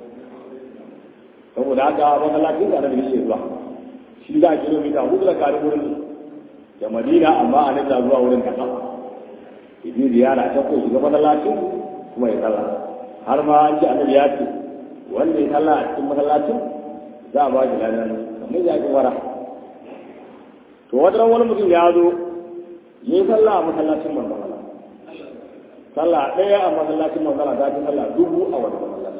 saboda haka masallacin da annabi yake zuwa shi da kilomita hudu da kare wurin da Madina amma a nan da zuwa wurin kasa idan ziyara ta ko shiga masallacin kuma ya sallah har ma an ji annabi ya ce wanda ya sallah a cikin masallacin za a ba shi ladan kamar ya ji wara to wata wani mutum ya zo yi sallah a masallacin manzon Allah sallah ɗaya a masallacin manzala ta fi sallah dubu a wani masallaci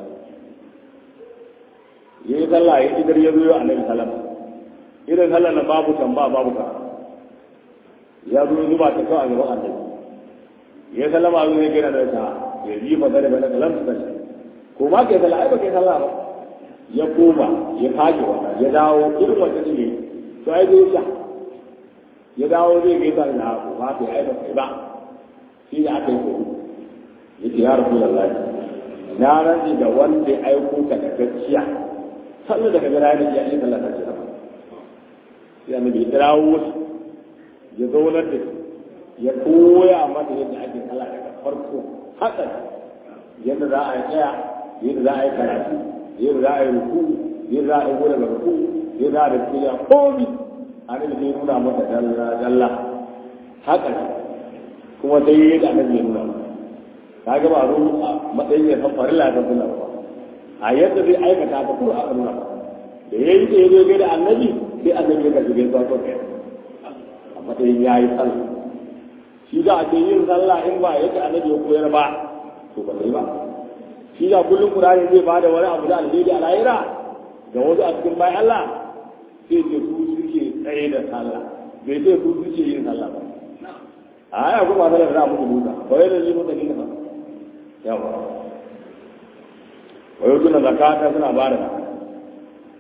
ya yi sallah ya idar ya zo a nan salam irin sallah na babu tamba babu ka ya zo ya zuba ta kawai a gaban annabi ya sallama zo ya gina da ta ya yi fa da bana kalam ta ko ma kai sallah ai ba kai sallah ba ya koma ya kage wata ya dawo irin wata ne to ai zai sha ya dawo zai gaisa da ko ma kai ai ba kai ba shi ne aka yi ko yake ya rasu da lafi na rantsi da wanda ya aiko ka da gaskiya sannan daga gara ya nake yin sallah ta ce sai annabi ya kirawo wasu ya zaunar da ya koya mata yadda ake sallah daga farko haka yadda za a yi tsaya yadda za a yi karatu yadda za a yi ruku yadda za a yi gode ga ruku yadda za a da kiriya komi annabi zai nuna mata dalla dalla haka kuma sai yadda annabi ya nuna mata ka ga ba ruhu a matsayin ya san farilla ta sunna ba a yadda zai aikata ta kuma aka nuna da yayi da yazo ga da annabi sai annabi ya karbi gaisuwa ko kai a matsayin yayi sallah shi da ake yin sallah in ba yadda annabi ya koyar ba to ba sai ba shi da kullum qur'ani zai bada wani abu da alheri a lahira ga wasu a cikin bayan Allah sai ce su suke tsaye da sallah bai ce su suke yin sallah ba a ya kuma sallar da muku duka ba wai da zai mutane ba yawa wayo tuna zakata suna ba da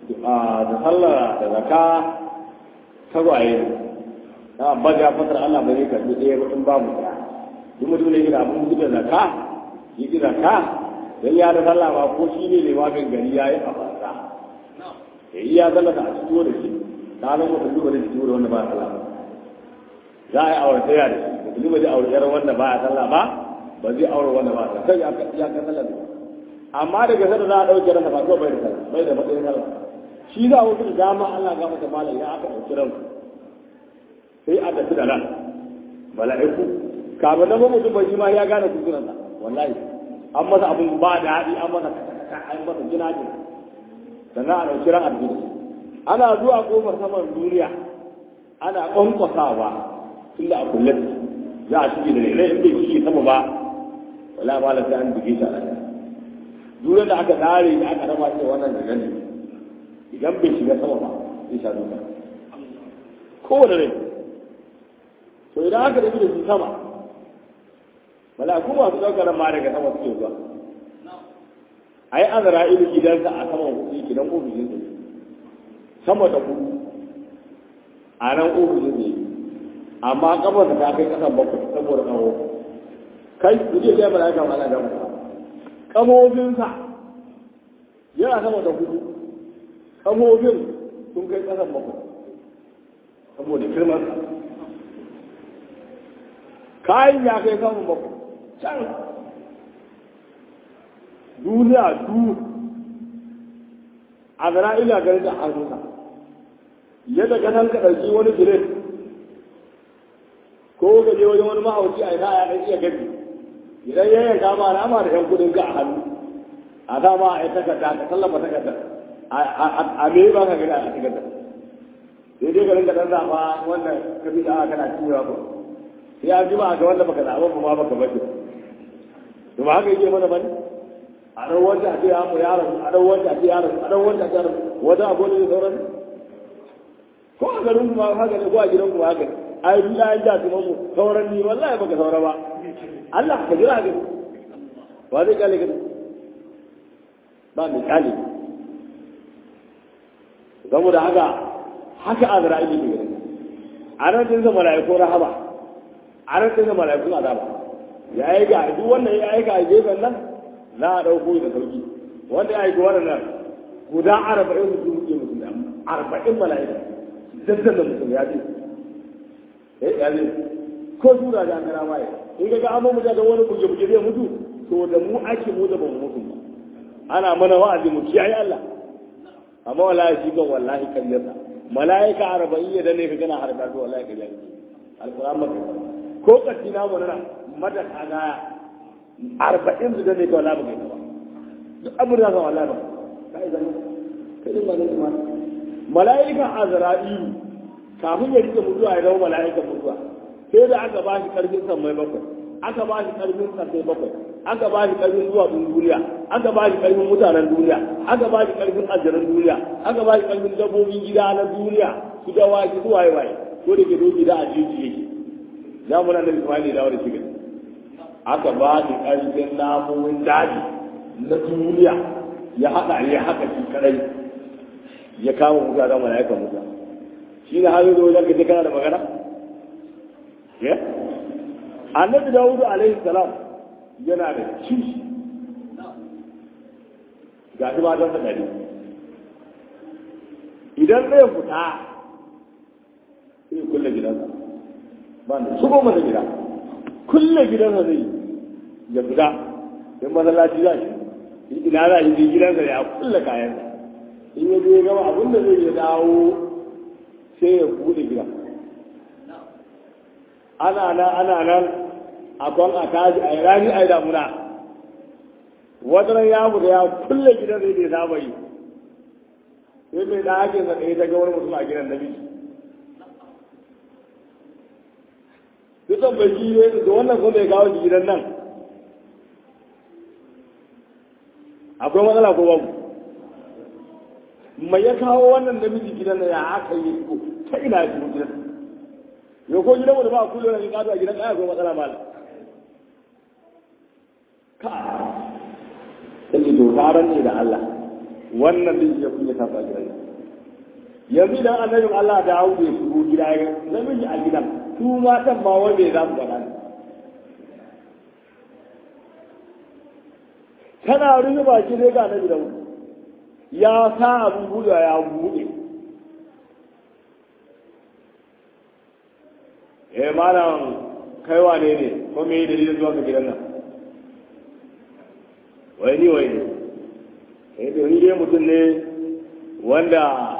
da sallah da zaka tagwaye na abba ya fatar Allah bai zai karbi ɗaya ba in babu ɗaya duk mutum ne gina abin da zaka yi gina ka dan ya da sallah ba ko shi ne limamin gari ya yi a banza ya yi ya zalla da a fito da shi ta nan mutum duba da fito da wanda ba sallah ba za a yi aure taya da shi mutum ba zai aure yaran wanda ba a sallah ba ba zai aure wanda ba a sallah kai ya ka sallah amma daga sada za a ɗauke ransa ba ko bai da sallah bai da matsayin sallah shi za a wuce da dama Allah ga mata malam ya aka ɗauki ranku sai a tafi da nan mala'iku kamar na mutum bai shi ma ya gane kuskurensa wallahi an masa abin ba da haɗi an masa an masa jina jina sannan a ɗauki ran arziki ana zuwa ƙofar saman duniya ana ƙwanƙwasawa tun da a kulle za a shige da rere in bai shige sama ba wala ma lafiya an buge shi a nan duniya da aka tsare da aka raba shi wannan da gani idan bai shiga sama ba zai sha duka kowane rai to idan aka tafi da su sama malaku masu ɗaukar ma daga sama suke zuwa a yi azara ilu gidansa a saman kuɗi gidan ofishin su sama da kuɗi a nan ofishin ne amma kafarsa ta kai ƙasan bakwai saboda tsawo kai ku je kai malaka ma ana gama kamofinsa yana sama da kuɗi kamofin sun kai ƙasan bakwai saboda girman kayan ya kai samun bakwai can duniya du a zara ila ganin da hannunsa yadda ka san ka ɗauki wani gilet ko ka je wajen wani mahauci a ina ya ɗan iya gaji idan ya yanka ma nama da yan kudin ka a hannu a dama a yi takarda ka tallafa takarda a me ba ka gani a takarda sai dai ka rinka ɗan zaɓa wannan ka fi da kana ciwa ba sai an ji ba ga wanda baka zaɓa ba ma baka bace to ba haka yake mana bane a dan wanda a ce ya mu yaron a dan wanda a ce yaron a dan wanda a ce yaron wanda abu ne sauran ko a garin kuma haka ne ko a gidan kuma haka ne ai duk da da kuma mu sauran ni wallahi baka saura ba Allah ka jira ga ba zai kale ka ba mai kale saboda haka haka azra'ili ke gani a nan din zama mala'iku rahama a nan din zama mala'iku azaba ya yi ga duk wannan ya aika a gefen nan za a ɗauko da sauki wanda ya aika wannan guda arba'in su muke mutum da arba'in mala'ika daddan da mutum ya ce eh ya ce ko sura da an gara waye in ga amma mu da wani buje buje zai mutu to da mu ake mu da ba mu mutu ba ana mana wa'azi mu kiyaye Allah amma wallahi shi kan wallahi kan yasa mala'ika arba'in ya dane ka gana harka to wallahi kan yasa alquran maka ko katti na mu nana mada kaga arba'in su dane ka wallahi ba kai ba duk abin da ka wallahi ba kai zama kai din mala'ika ma mala'ika azra'ilu kafin ya rike mutuwa ya zama mala'ika mutuwa sai da aka ba shi karfin san mai bakwai aka ba shi karfin sai bakwai aka ba shi karfin zuwa duniya aka ba shi karfin mutanen duniya aka ba shi karfin aljaran duniya aka ba shi karfin dabbobin gida na duniya su da waki su waye waye ko da ke zo gida a jeji yake za mu nan da Ismaili da wani shiga aka ba shi karfin namomin daji na duniya ya haɗa ya haka shi kadai ya kama mutane mala'ikan mutane shi ne har yanzu wajen ka kana da magana annabi dawudu alaihi salam yana da kishi ga shi matan sa dari idan zai fita sai kulle gidansa ba da shigo masa gida kulle gidansa zai ya fita in masallaci za shi ina za shi gidansa ya kulle kayansa in ya je gama abin da zai ya dawo sai ya bude gida ana nan ana nan a kwan a tashi a rani a yi damuna wataran ya fita ya kulle gidan zai bai saba yi sai mai ɗakin sa ɗaya ta gawar mutum a gidan da miji dukan bai ji ne da wannan kuma bai kawo gidan nan akwai matsala ko babu mai ya kawo wannan namiji gidan nan ya aka yi ko ta ina ya shigo gidan yau ko gidan da ba a kullum ne kado a gidan ɗaya akwai matsala malam ka sai to taron ne da Allah wannan din ya kunya ta gidan yanzu idan annabin Allah da hau bai shigo gida ya namiji a gidan su matan ma wanda za su faɗa kana rufe baki ne ga annabi da ya sa abin buɗe ya buɗe eh malam kai wane ne ko me yi dalilin zuwa ga gidan nan wai ni wai ne eh to ni dai mutum ne wanda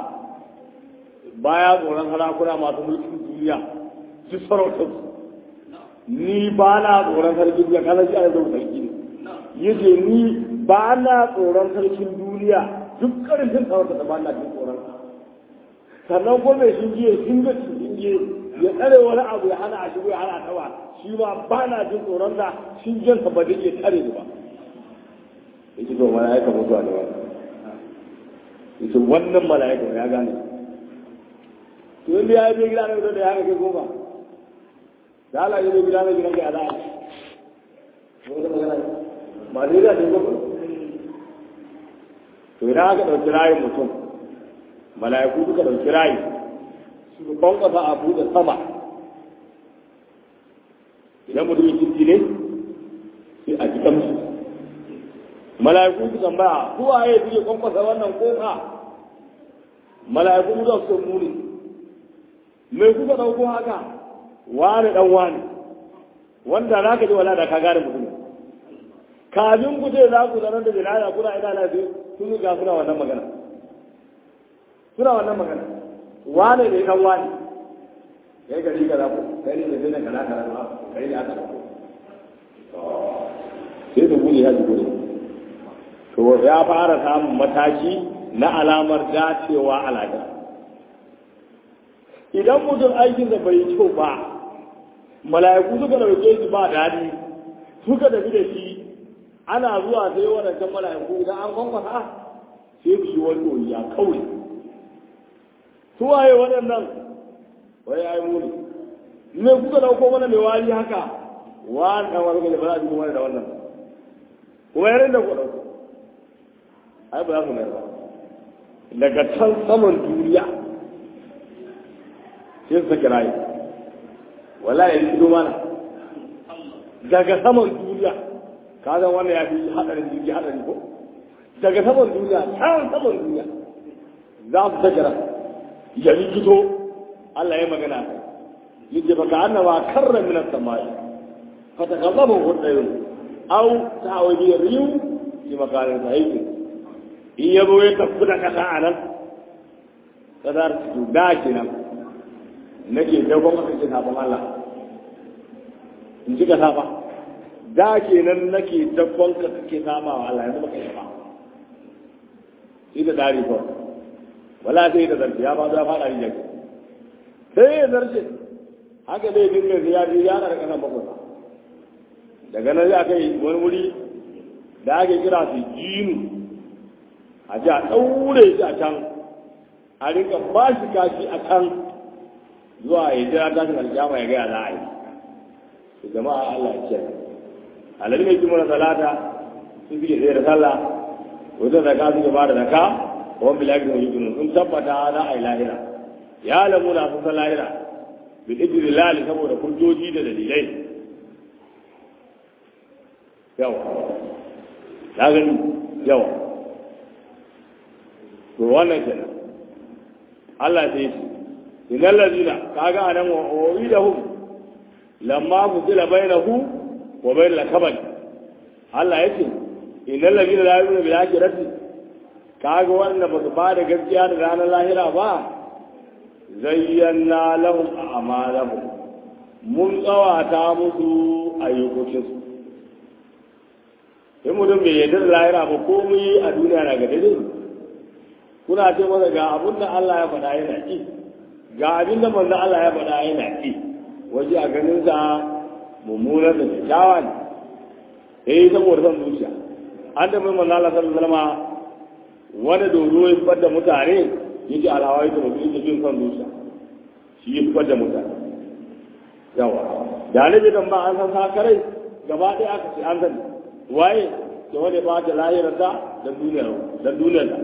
baya tsoron harakuna masu mulkin duniya su sarautar ni ba na tsoron sarkin duniya kana shi ana zama sarki ne yace ni ba na tsoron sarkin duniya duk karfin sarauta da ba na jin tsoron sannan ko mai shingiye shinga shingiye ya tsare wani abu ya hana a shigo ya hana tawa shi ma ba na jin tsoron da shingen sa ba zai iya tare ni ba yake to mala'ika mutuwa ne wannan yake wannan mala'ika ya gane to inda ya yi gida na da ya ga goma da Allah ya yi gida na gidan ka ya za'a ba zai da goma to idan aka ɗauki rayin mutum mala'iku suka ɗauki rayi su kwankwasa a buɗe sama idan mutum ya kirki ne sai a ji kamshi mala'iku su tambaya ko a yi suke kwankwasa wannan kofa mala'iku su su muni mai kuka ɗauko haka wani ɗan wani wanda za ka ji wala da ka gane mutum kafin ku ce za ku zanar da bilaya kuna ina lafi sun ga suna wannan magana suna wannan magana wane ne kan wani kai gari ka zaku kai ne da zai kana kana ba kai ne aka zaku sai da guri ya ji guri to ya fara samun mataki na alamar dacewa alaƙa idan mutum aikin da bai kyau ba mala'iku suka dauke shi ba daɗi suka tafi da shi ana zuwa sai wadancan mala'iku idan an kwankwasa sai su yi wani ɗori ya kauri su waye waɗannan wai ya yi muni me kuka dauko mana mai wari haka wani ɗan wani gani ba za a ji kuma da wannan kuma yarin da ku ɗauko ai ba za su mai ba daga can saman duniya sai su sake rayu wala ya yi mana daga saman duniya ka zan wannan ya fi haɗarin jirgi haɗari ko daga saman duniya can saman duniya za su sake rayu ya rikito Allah ya magana kai yace fa ka annama karra min as-samai fa takallamu hudayun aw ta'awidi riyu fi makanin sahihi in yabo ya tafi da kasa anan kadar su da kenan nake dagon maka ce sabon Allah in ji ka saba da kenan nake dagon ka kake saba wa Allah yanzu baka yi ba shi da dari ko wala sai da zarfi ya ba za fara yin yaki sai ya zarce haka zai dinga ya ji ya da kasan bakwai daga nan za ka yi wani wuri da ake kira su jinu a ji a ɗaure shi a can a rinka ba shi kashi a can zuwa ya jira tashin alƙiyama ya gaya za a yi su jama'a Allah ya ce alali mai kimar salata sun fi tsaye da sallah wajen da ka suke ba da zaka wani bilagi mai yukunu sun tabbata za a yi lahira ya lamu na sun san lahira bi ɗiɗiri lali saboda hujjoji da dalilai yawa ya gani yawa to wannan kenan Allah sai ce innal ladina kaga anan wa uridahum lamma fuzila bainahu wa bainal kabal Allah yace innal ladina la yu'minu bil akhirati kaga wanda ba su ba da gaskiya da ranar lahira ba zayyana lahum a'malahum mun tsawata musu ayyukokinsu in mutum bai yarda da lahira ba komai a duniya na ga daidai kuna ce masa ga abin da Allah ya faɗa yana ƙi ga abin da manzo Allah ya faɗa yana ƙi waje a ganin sa mummunar da kyakkyawa ne eh saboda son zuciya an da mai manzo Allah sallallahu alaihi wasallam wani dodo ya fitar da mutane yake alhawai da mutum yake jin son zuciya shi ya fitar da mutane yawa da annabi dan ba an san sakarai gaba ɗaya aka ce an sani waye da wani ba ta lahirarsa da duniyar da duniyar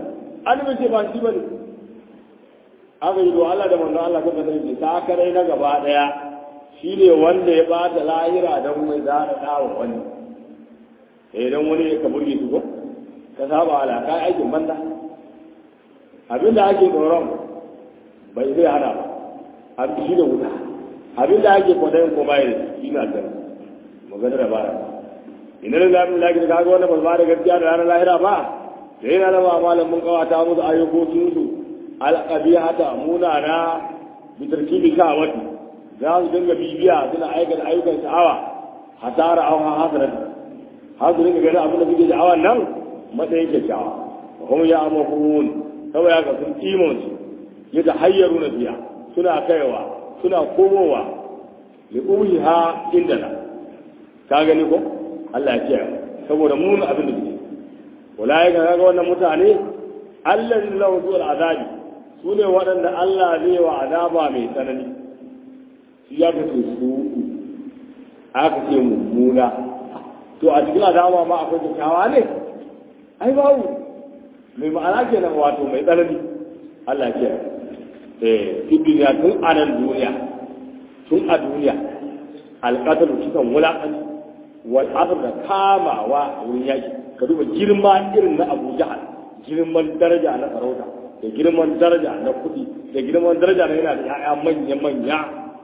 annabi ce ba shi bane aka yi do Allah da manzo Allah kuka sani ta kare na gaba daya shine wanda ya bata lahira don mai zara dawo wani eh dan wani ka burge su ko ka saba ala kai aikin banda abinda ake tsoron bai zai hana ba abin shi da wuta abinda ake kwadayin ko bai da shi na da magana da bara ina da zamu laki da kaga wanda ba ba da gaskiya da ranar lahira ba da yana da ba malam mun kawata musu ayyukokin su alqabihata munana bitarkibi sha'awati za su dinga bibiya suna aikata ayyukan sha'awa hasara au hasarat har su dinga ganin abin da suke sha'awan nan matsayin kyakkyawa wa kuma ya amakun saboda haka sun kimon su ya ta hayyaru na biya suna kaiwa suna komowa li uhiha indana ka gani ko Allah ya kiyaye saboda mun abin da suke wallahi ga ga wannan mutane Allah lahu zuwa azabi su ne waɗanda Allah zai wa azaba mai tsanani shi ya kace su aka ce mummuna to a cikin azaba ma akwai kyakkyawa ne ai babu mai ma'ana kenan wato mai tsanani Allah ya kiyaye eh fi duniya tun a nan duniya tun a duniya alƙatar cikin wulaƙanci wal da kamawa a wurin yaƙi ka duba girma irin na Abu Jahal girman daraja na sarauta da girman daraja na kuɗi da girman daraja na yana da ya'ya manya manya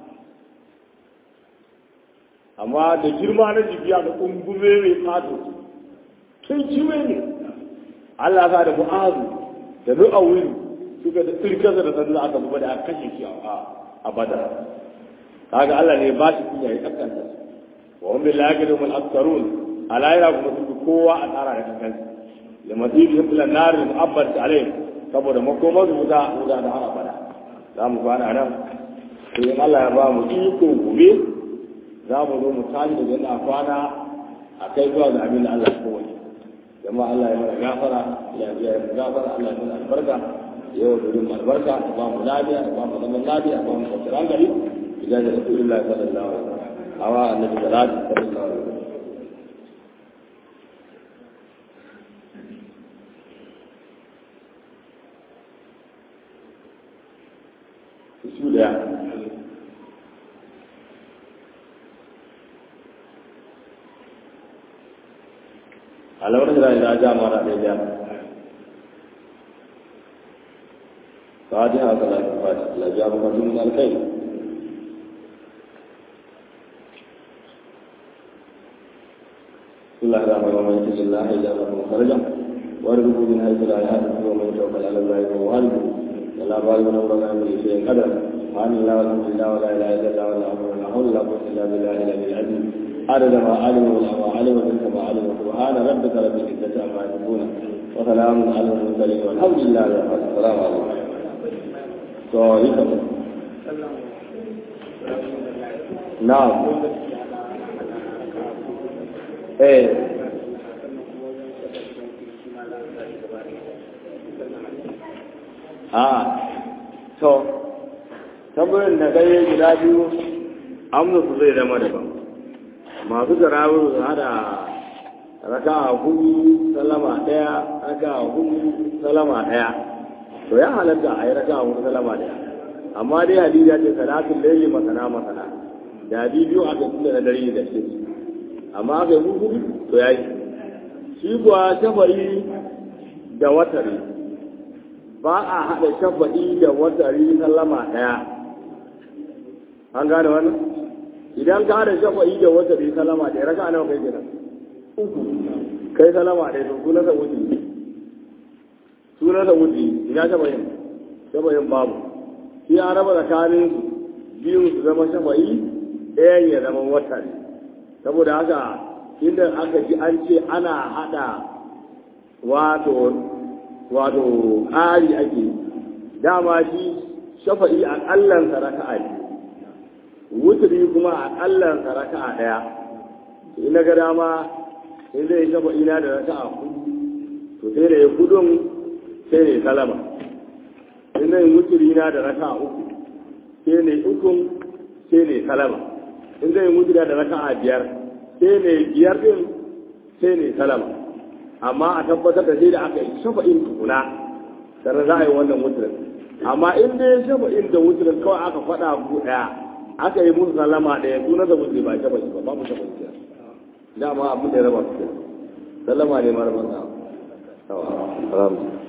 amma da girma na jibiya da kungume mai fato tun ciwe ne Allah sa da mu'azu da nu'awilu suka da tsirkarsa da sanda aka zuba da aka kashe shi a badar kaga Allah ne ba shi kunya ya kaskanta wa hum billahi kadum al-aktharun alayra kuma su kowa a tsara da kankan da masiri ila nar mu'abbad alayhi saboda makoma su wuta wuta da har abada za mu kwana nan sai in Allah ya ba mu iko gobe za mu zo mu tashi daga yadda kwana a kai zuwa ga abin da Allah ya kowace jama'a Allah ya mana gafara ya biya ya gafara Allah ya mana albarka yau da yin albarka ya ba mu lafiya ya ba mu zaman lafiya ya ba mu kwanciyar hankali idan da rasulullahi sallallahu alaihi wasallam awa annabi salatu sallallahu alaihi wasallam su daya alamar da ila jama'a da ya فاتحة صلاة الفاتحة لا جاب رجل من الخير بسم الله الرحمن الرحيم ومن يتق الله يجعل له مخرجا وارزقه من حيث لا يحتسب ومن يتوكل على الله فهو حسبه ولا بالغ من امر امره شيء قدر سبحان الله والحمد لله ولا اله الا الله ولا حول ولا حول ولا قوه الا بالله العلي العظيم عدد ما علم ولا ما علم وتلك ما علم سبحان ربك رب العزه عما يصفون وسلام على المرسلين والحمد لله رب العالمين السلام عليكم to yi ka na'am eh a to tambayin da kai guda biyu amsa su zai zama daban masu tarawih su hada raka hudu salama daya raka hudu salama daya to ya halatta a yi raka a wani salama daya amma dai hadija ce salatun laili masana masana da biyu a kan tunda na dare da shi amma aka yi hudu to ya yi shi kuwa shafa'i da watari ba a haɗa shafa'i da watari sallama ɗaya an gane wannan idan ka haɗa shafa'i da watari sallama ɗaya raka nawa kai kenan uku kai sallama ɗaya to kuna sa wuce sunan da wuce ina shafayin shafayin babu shi ya raba tsakanin su biyun su zama shafayi ɗayan ya zama wata ne saboda haka inda aka ji an ce ana haɗa wato wato ƙari ake dama shi shafa'i a ƙallan raka'a ne wuturi kuma a ƙallan raka'a ɗaya ina ga dama in zai shafa'i na da raka'a hudu to sai da ya gudun sai ne salama in zai muturi na da raka uku sai ne ukun sai ne salama in zai muturi da raka a biyar sai ne biyar din sai ne salama amma a tabbatar da sai da aka yi shafa'in tukuna sannan za a yi wannan wuturin amma in dai shafa'in da wuturin kawai aka faɗa ku ɗaya aka yi musu sallama ɗaya suna da wuce ba shafa'i ba babu shafa'i ke dama abin da ya raba su sallama ne mara banza. Alhamdulillah.